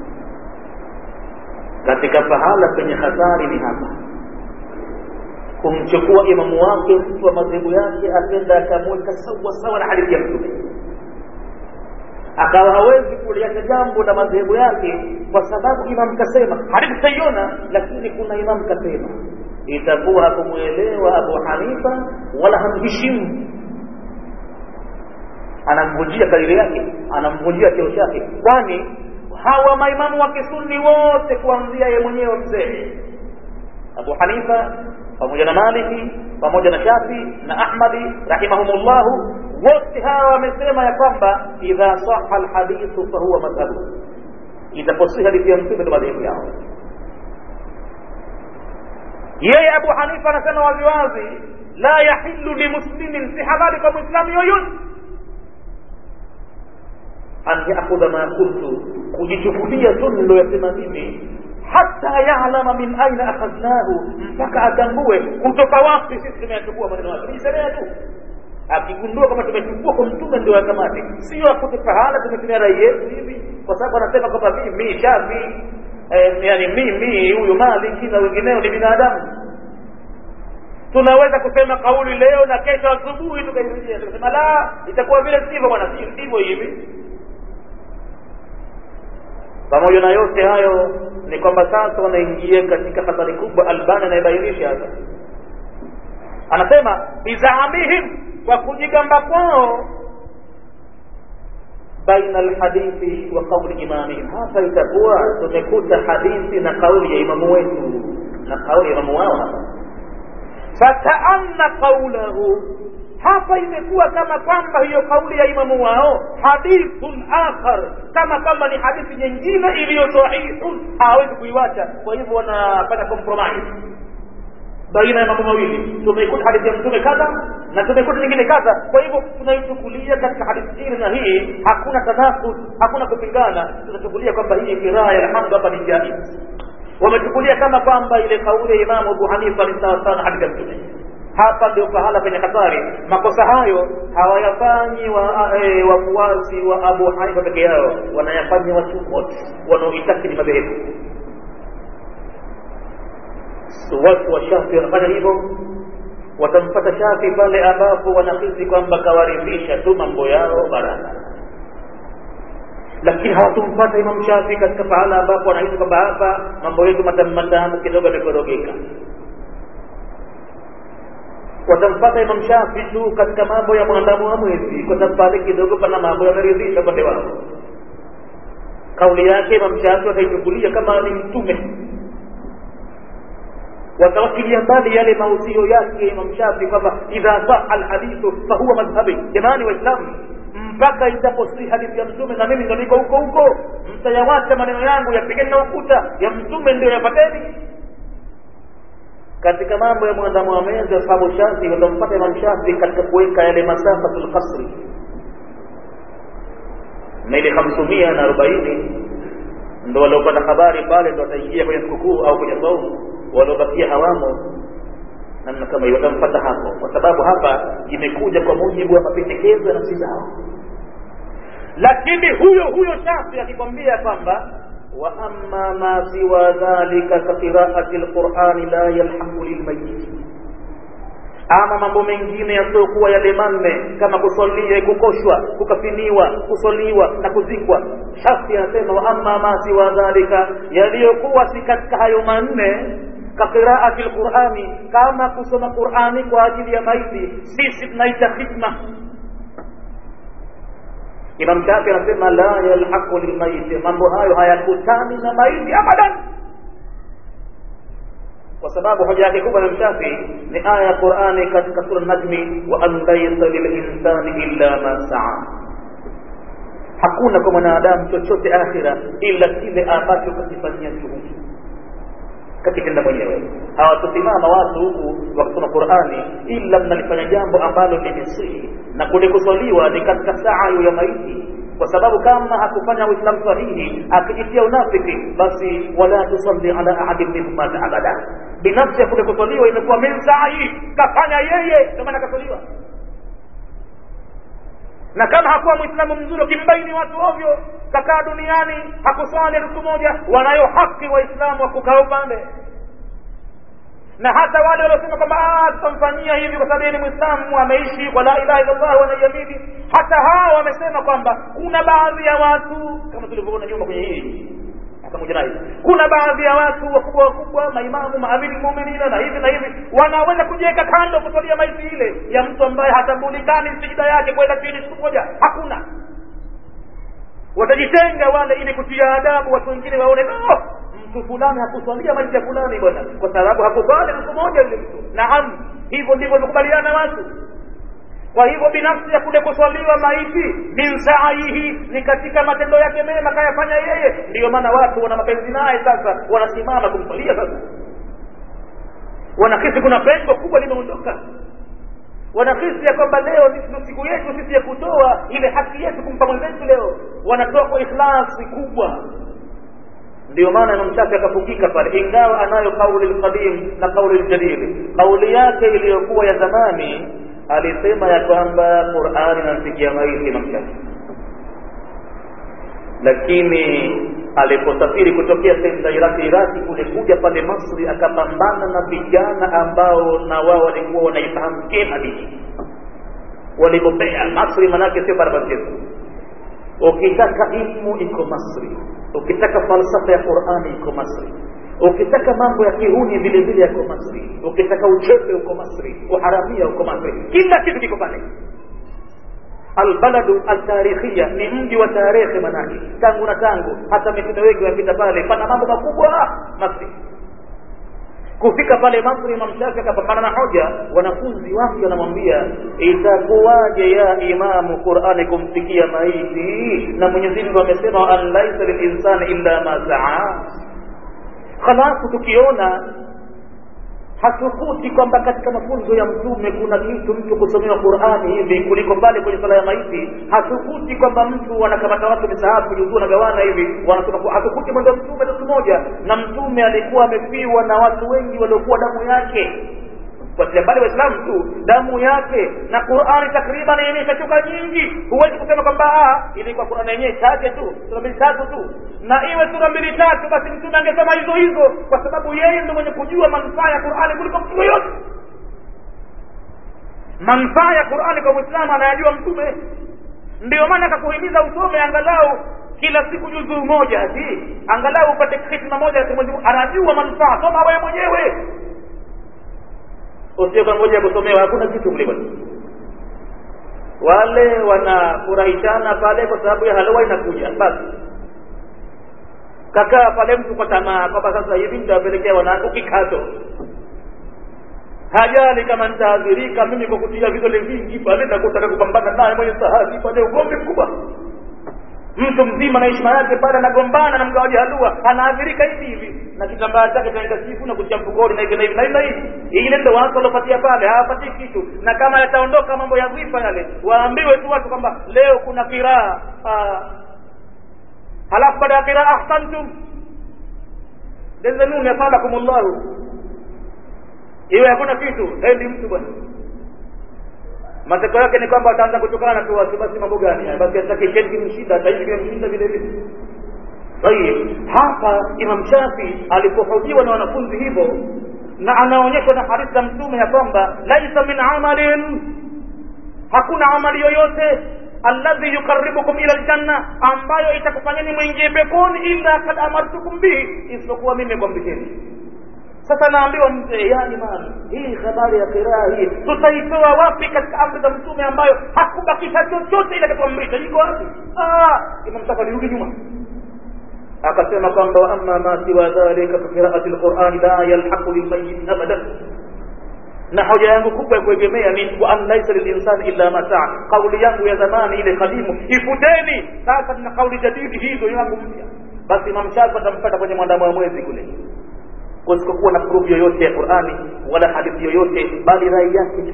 Speaker 1: Katika pahala penye hatari ni hapa kumchukua imamu wake mtu wa madhehebu yake akenda akamweka sawa sawa na hadithi ya mtume akawa hawezi kuliacha jambo la madhehebu yake kwa sababu imam kasema hadithi tutaiona lakini kuna imam kasema itakuwa hakumwelewa abu hanifa wala hamheshimu anamvunjia kariri yake anamvunjia cheo chake kwani hawa maimamu wa kisuni wote kuanzia ye mwenyewe mzee abu hanifa pamoja na Maliki pamoja na Shafi na Ahmadi rahimahumullahu wote hawa wamesema ya kwamba idha saha alhadithu fahuwa madhhabu, itaposihi hadithi ya mtume ndo madhehebu yao. Yeye Abu Hanifa anasema waziwazi, la yahillu limuslimin, si halali kwa mwislamu yoyote an yakhudha ma qultu, kujichukulia tu niloyasema mimi hata yalama min aina akhadnahu, mpaka atambue kutoka wapi sisi tumeyachukua maneno yake. Nijisemea tu, akigundua kama tumechukua kwa mtume ndio akamate, sio akute pahala tumetumia rai yetu hivi, kwa sababu anasema kwamba mimi Shafi eh, yani mimi huyu Maliki na wengineo ni binadamu. Tunaweza kusema kauli leo na kesho asubuhi tukairejea tukasema la, itakuwa vile sivyo bwana, sivyo hivi pamoja na yote hayo ni kwamba sasa wanaingia katika hatari kubwa albani anayebainisha hapa anasema bizaamihim kwa kujigamba kwao baina alhadithi wa qauli imamihim hapa itakuwa tumekuta hadithi na kauli ya imamu wetu na kauli ya imamu wao hapa fakaanna qaulahu hapa imekuwa kama kwamba hiyo kauli ya imamu wao hadithun akhar kama kwamba ni hadithi nyingine iliyo sahihun hawezi kuiwacha kwa hivyo wanafanya compromise baina ya mambo mawili tumeikuta hadithi ya mtume kadha na tumeikuta nyingine kadha kwa hivyo tunaichukulia katika hadithi hili na hii hakuna tanafus hakuna kupingana tunachukulia kwamba hii kiraa ya alhamdu hapa ni jaiz wamechukulia kama kwamba ile kauli ya imamu abu hanifa ni sawa sana hadithi ya mtume hapa ndio pahala penye hatari makosa hayo hawayafanyi wafuasi wa, e, wa abu hanifa peke yao wanayafanya watu wote wanaoitakidi madhehebu watu wa shafi wanafanya hivyo watampata shafi pale ambapo wanahisi kwamba kawaridhisha tu mambo yao barabara lakini hawatumpata imam shafi katika pahala ambapo wanahisi kwamba hapa mambo yetu matamu matamu kidogo yamekorogeka watampata Imam Shafi tu katika mambo ya mwandamo wa mwezi, kwa sababu pale kidogo pana mambo yameridhisha upande wao. Kauli yake Imam Shafi wataichukulia kama ni mtume, watawakilia mbali yale mausio yake Imam Shafi kwamba idha saha alhadithu fahuwa madhhabi. Jamani Waislamu, mpaka itaposihi hadithi ya mtume na mimi ndo niko huko huko, mtayawacha maneno yangu yapigeni na ukuta ya mtume ndio yapateni katika mambo ya mwandamo wa mezi ashabu shafi watampata imam shafi katika kuweka yale masafatul qasri na ile hamsumia na arobaini ndo waliopata habari pale ndo wataingia kwenye sikukuu au kwenye saumu waliobakia hawamo namna kama hiyo watampata hapo kwa sababu hapa imekuja kwa mujibu wa mapendekezo ya nafsi zao lakini huyo huyo shafi akikwambia kwamba wa amma ma siwa dhalika ka qiraati lqurani la yalhaqu lilmayiti ama mambo mengine yasiyokuwa yale manne kama kusalia kukoshwa kukafiniwa kusoliwa na kuzikwa shafi anasema wa amma ma siwa dhalika yaliyokuwa si katika hayo manne kaqiraati lqurani kama kusoma qurani kwa ajili ya maiti sisi tunaita khidma imam shafi anasema la yalhaqu lilmaiti mambo hayo hayakutani na maiti abadan kwa sababu hoja yake kubwa ya mshafi ni aya ya qurani katika sura najmi wa an laisa lilinsani illa ma saa hakuna kwa mwanadamu chochote akhira ila kile ambacho kakifanyia juhudi kakitenda mwenyewe hawatosimama watu huku wakisoma qurani ila mnalifanya jambo ambalo ni misihi na kule kuswaliwa ni katika saa ya maiti kwa sababu kama hakufanya uislamu sahihi akijitia unafiki basi wala tusalli ala ahadin minhum mata abada binafsi ya kule kuswaliwa imekuwa min sai kafanya yeye ndio maana kaswaliwa na kama hakuwa mwislamu mzuri ukimbaini watu ovyo kakaa duniani hakuswali siku moja wanayo haki waislamu wa kukaa upande na hata wale waliosema kwamba tutamfanyia hivi kwa sababu yeye ni mwislamu ameishi kwa la ilaha illallah wanaiamini hata hao wamesema kwamba kuna baadhi ya watu kama tulivyoona nyuma kwenye hii pamoja nayo kuna baadhi ya watu wakubwa wakubwa maimamu maamini muminina na hivi na hivi wanaweza kujiweka kando kusalia maiti ile ya mtu ambaye hatambulikani sijida yake kwenda chini siku moja hakuna watajitenga wale ili kutia adabu watu wengine waone oh, mtu fulani hakuswalia maiti ya fulani bwana kwa sababu hakuswali siku moja yule mtu naam hivyo ndivyo wamekubaliana watu kwa hivyo binafsi ya kule kuswaliwa maiti min saihi ni katika matendo yake mema kayafanya yeye ndiyo maana watu wana mapenzi naye sasa wanasimama kumswalia sasa wanahisi kuna pengo kubwa limeondoka wanahisi ya kwamba leo ni siku yetu sisi ya kutoa ile haki yetu kumpa mwenzetu leo wanatoa kwa ikhlasi kubwa ndio maana Imam Shafi akafungika pale, ingawa anayo kauli lqadim na kauli ljadid. Kauli yake iliyokuwa ya zamani alisema ya kwamba Qur'ani inamfikia maiti Imam Shafi, lakini aliposafiri kutokea sehemu za Iraki Iraki kule kuja pale Masri, akapambana na vijana ambao na wao walikuwa wanaifahamu kema dini, walibobea Masri, manake sio barabara zetu. Ukitaka ilmu iko Masri, ukitaka falsafa ya Qur'ani iko Masri, ukitaka mambo ya kihuni vile vile yako Masri, ukitaka uchepe uko Masri, uharamia uko Masri, kila kitu kiko pale. Albaladu altarikhia ni mji wa tarehe, manake tangu na tangu, hata mitume wengi wamepita pale, pana mambo makubwa Masri. Kufika pale Masri, Imam Shafi akapambana na hoja. Wanafunzi wake wanamwambia, itakuwaje ya imamu Qur'ani kumfikia maiti, na Mwenyezi Mungu amesema an laisa lilinsani illa ma saa. Halafu tukiona hatukuti kwamba katika mafunzo ya mtume kuna kitu mtu kusomewa Qur'ani hivi kuliko pale kwenye sala ya maiti. Hatukuti kwamba mtu anakamata watu misahafu juzuu na gawana hivi wanasoma. Hatukuti mwendo wa mtume siku moja, na mtume alikuwa amefiwa na watu wengi waliokuwa damu yake kwa mbali Waislamu tu damu yake na Qur'ani takriban yenyewe imeshuka nyingi. Huwezi kusema kwamba ilikuwa Qur'ani yenyewe chache tu, sura mbili tatu tu, na iwe sura mbili tatu, basi mtume angesema hizo hizo, kwa sababu yeye ndio mwenye kujua manufaa ya Qur'ani kuliko mtu yoyote. Manufaa ya Qur'ani kwa Muislamu anayajua mtume, ndio maana akakuhimiza usome angalau kila siku juzuu moja, ati angalau upate hikma moja ya Mwenyezi Mungu. Anajua manufaa, soma wewe mwenyewe usio kangoja kusomewa, hakuna kitu mle bwana. Wale wanafurahishana pale kwa sababu ya halwa inakuja, basi kakaa pale mtu kwa tamaa kwamba sasa hivi nitawapelekea wanangu kikato, hajali kama nitaadhirika mimi kwa kutia vidole vingi pale na kutaka kupambana naye mwenye sahabi pale, ugomvi mkubwa mtu mzima na heshima yake pale anagombana na mgawaji halua anaadhirika hivi hivi na kitambaa chake chanikasifu na kutia mfukoni na hivi na hivi na hivi na hivi ile ndio watu waliopatia pale hawapatii kitu na kama yataondoka mambo ya dhifa yale waambiwe tu watu kwamba leo kuna kiraa halafu baada ya qiraa ahsantum denzenuni asadakumullahu iwe hakuna kitu hendi mtu bwana matokeo yake ni kwamba wataanza kutokana tu watu basi mambo gani basi atakisheni kimshinda hata hivi kimshinda vile vile tayib hapa imam shafi alipohojiwa na wanafunzi hivyo na anaonyeshwa na hadithi za mtume ya kwamba laisa min amalin hakuna amali yoyote alladhi yuqarribukum ila aljanna ambayo itakufanyeni mwingie peponi illa kad amartukum bihi isipokuwa mimi nimekwambisheni sasa naambiwa mzee ya imani hii habari ya kiraa hii tutaitoa wapi katika amri za mtume ambayo hakubakisha chochote ile katuamrisha iko wapi imam shafi alirudi nyuma akasema kwamba wa amma ma siwa dhalika fa qiraati alqurani la yalhaqu lilmayit abadan na hoja yangu kubwa ya kuegemea ni wa an laisa lilinsani illa ma saa kauli yangu ya zamani ile kadimu ifuteni sasa tuna kauli jadidi hizo yangu mpya basi imam shafi atampata kwenye mwandamo wa mwezi kule kusikokuwa na proof yoyote ya qurani wala hadithi yoyote bali rai yake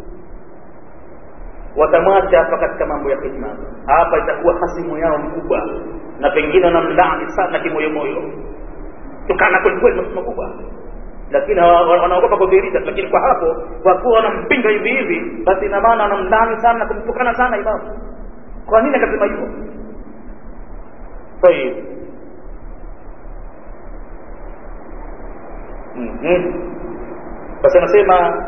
Speaker 1: watamwacha hapa katika mambo ya hikma hapa itakuwa hasimu yao mkubwa na pengine wanamlaani sana kimoyomoyo tukana kwelikweli masema kubwa lakini wanaogopa kudhihirisha lakini kwa hapo kwa kuwa wanampinga hivi hivi basi ina maana wanamlaani sana na kumtukana sana imamu kwa nini akasema hivyo tayib basi anasema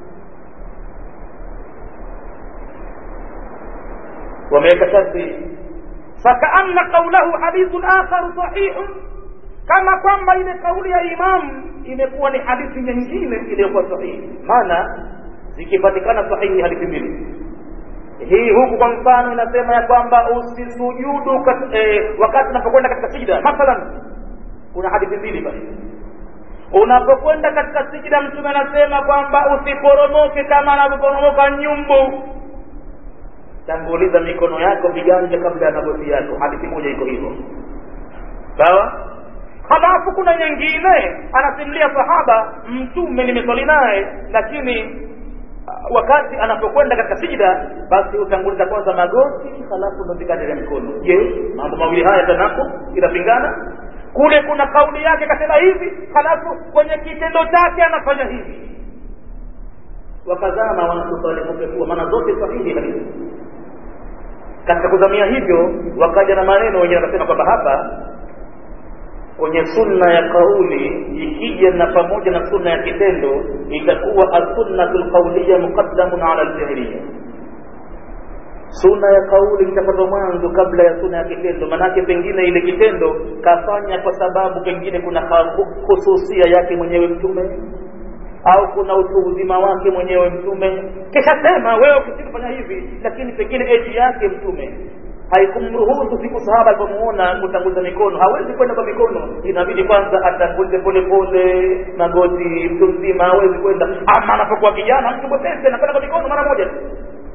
Speaker 1: wameweka sharti fakaanna qaulahu hadithun akharu sahihun kama kwamba ile kauli ya imamu imekuwa ni hadithi nyingine iliyokuwa sahihi maana zikipatikana sahihi hadithi mbili hii huku kwa mfano inasema ya kwamba usisujudu eh, wakati unapokwenda katika sijda mathalan kuna hadithi mbili basi unapokwenda katika sijda mtume anasema kwamba usiporomoke kama anavyoporomoka nyumbu tanguliza mikono yako viganja kabla ya magoti yako hadithi moja iko hivyo sawa halafu kuna nyingine anasimulia sahaba mtume nimeswali naye lakini wakati anapokwenda katika sijida basi utanguliza kwanza magoti halafu ndo viganja vya mikono je mambo mawili haya tanako inapingana kule kuna kauli yake kasema hivi halafu kwenye kitendo chake anafanya hivi wakazama wanatutalimuketua maana zote sahihi hadithi katika kuzamia hivyo wakaja na maneno wenyewe wakasema kwamba hapa kwenye sunna ya kauli ikija na pamoja na sunna ya kitendo itakuwa assunnatu lqauliya muqaddamun ala alfi'liya sunna ya kauli itapata mwanzo kabla ya sunna ya kitendo manake pengine ile kitendo kafanya kwa sababu pengine kuna khususia yake mwenyewe mtume au kuna utu uzima wake mwenyewe mtume kisha sema wewe ukifanya hivi lakini pengine eji yake mtume haikumruhusu siku sahaba alipomuona kutanguliza mikono hawezi kwenda kwa mikono inabidi kwanza atangulize pole pole magoti mtu mzima hawezi kwenda ama anapokuwa kijana mtu mwepesi anakwenda kwa mikono mara moja tu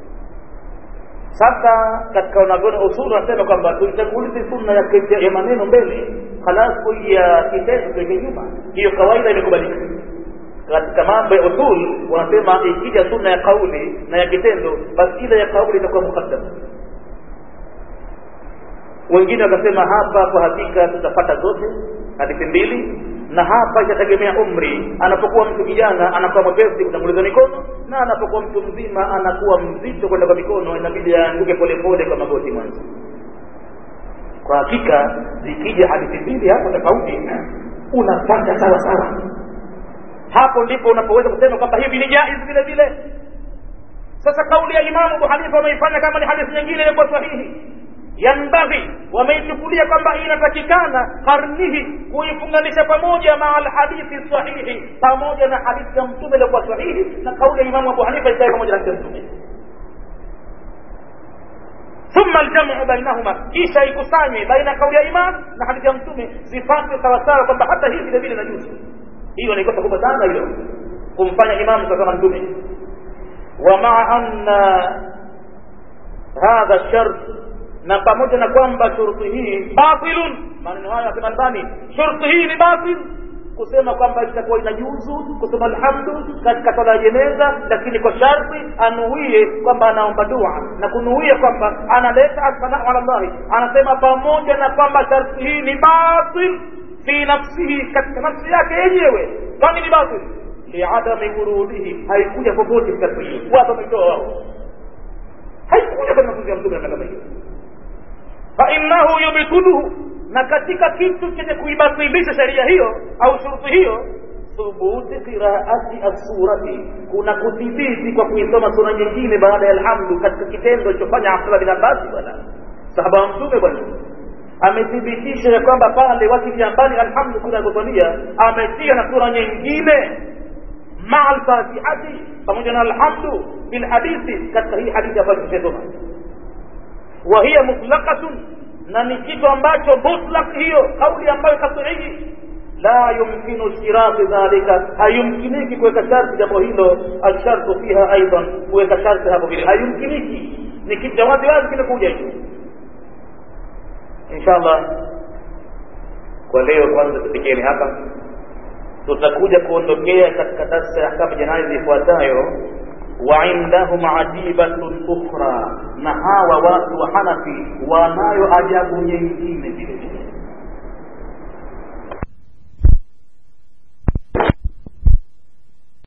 Speaker 1: sasa katika wanavyoni usulu anasema kwamba tuitangulize sunna ya, ya maneno mbele halafu ya kitendo tuweke nyuma hiyo kawaida imekubalika katika mambo ya usul wanasema ikija sunna ya kauli na ya kitendo basi ile ya kauli itakuwa mukaddam wengine wakasema hapa kwa hakika tutapata zote hadithi mbili na hapa itategemea umri anapokuwa mtu kijana anakuwa mwepesi kutanguliza mikono na anapokuwa mtu mzima anakuwa mzito kwenda kwa mikono inabidi aanguke polepole kwa magoti mwanzo kwa hakika zikija hadithi mbili hapo tofauti unapata sawa sawa hapo ndipo unapoweza kusema kwamba hivi ni jaiz vile vile sasa kauli ya imamu abu hanifa wameifanya kama ni hadithi nyingine iliyokuwa sahihi yanbaghi wameichukulia kwamba inatakikana karnihi kuifunganisha pamoja maa alhadithi sahihi pamoja na hadithi ya mtume iliyokuwa sahihi na kauli ya imamu abu hanifa ikae pamoja na mtume thumma aljamu bainahuma kisha ikusanywe baina ya kauli ya imam na hadithi ya mtume zipate sawasawa kwamba hata hii vile vile najuzu hiyo naikosa kubwa sana hilo kumfanya imamu kama mtume wa maa anna hadha shart na pamoja na kwamba shuruti hii batilun maneno haya yasema Albani shuruti hii ni batil kusema kwamba itakuwa inajuzu kusema alhamdu katika swala ya jeneza lakini kwa sharti anuie kwamba anaomba dua na kunuia kwamba analeta athanau ala llahi anasema pamoja na kwamba sharti hii ni batil fi nafsihi katika nafsi yake yenyewe kwani ni batil liadami wurudihi haikuja popote katika hiyo watu wametoa wao haikuja katika mafunzo ya mtume na kama hiyo fa innahu yubtiluhu na katika kitu chenye kuibatilisha sheria hiyo au shuruti hiyo thubuti qiraati assurati kuna kudhibiti kwa kuisoma sura nyingine baada ya alhamdu katika kitendo alichofanya abdullah bin abbasi bwana sahaba wa mtume bwana amethibitisha ya kwamba pale wakilia mbali alhamdu kuna kusalia ametia na sura nyingine maa alfatihati pamoja na alhamdu bil hadithi katika hii hadithi ambayo tumesoma wa hiya mutlaqatun na ni kitu ambacho mutlaq hiyo kauli ambayo kasuhihi la yumkinu ishtiraki dhalika hayumkiniki kuweka sharti jambo hilo alshartu fiha aidan kuweka sharti hapo vile hayumkiniki ni kitu cha wazi wazi kimekuja hicho inshallah kwa leo kwanza tufikeni hapa tutakuja kuondokea katika darsa ya ahkamu janaizi ifuatayo wa indahum ajibatun ukhra na hawa watu wa hanafi wanayo ajabu nyingine vile vile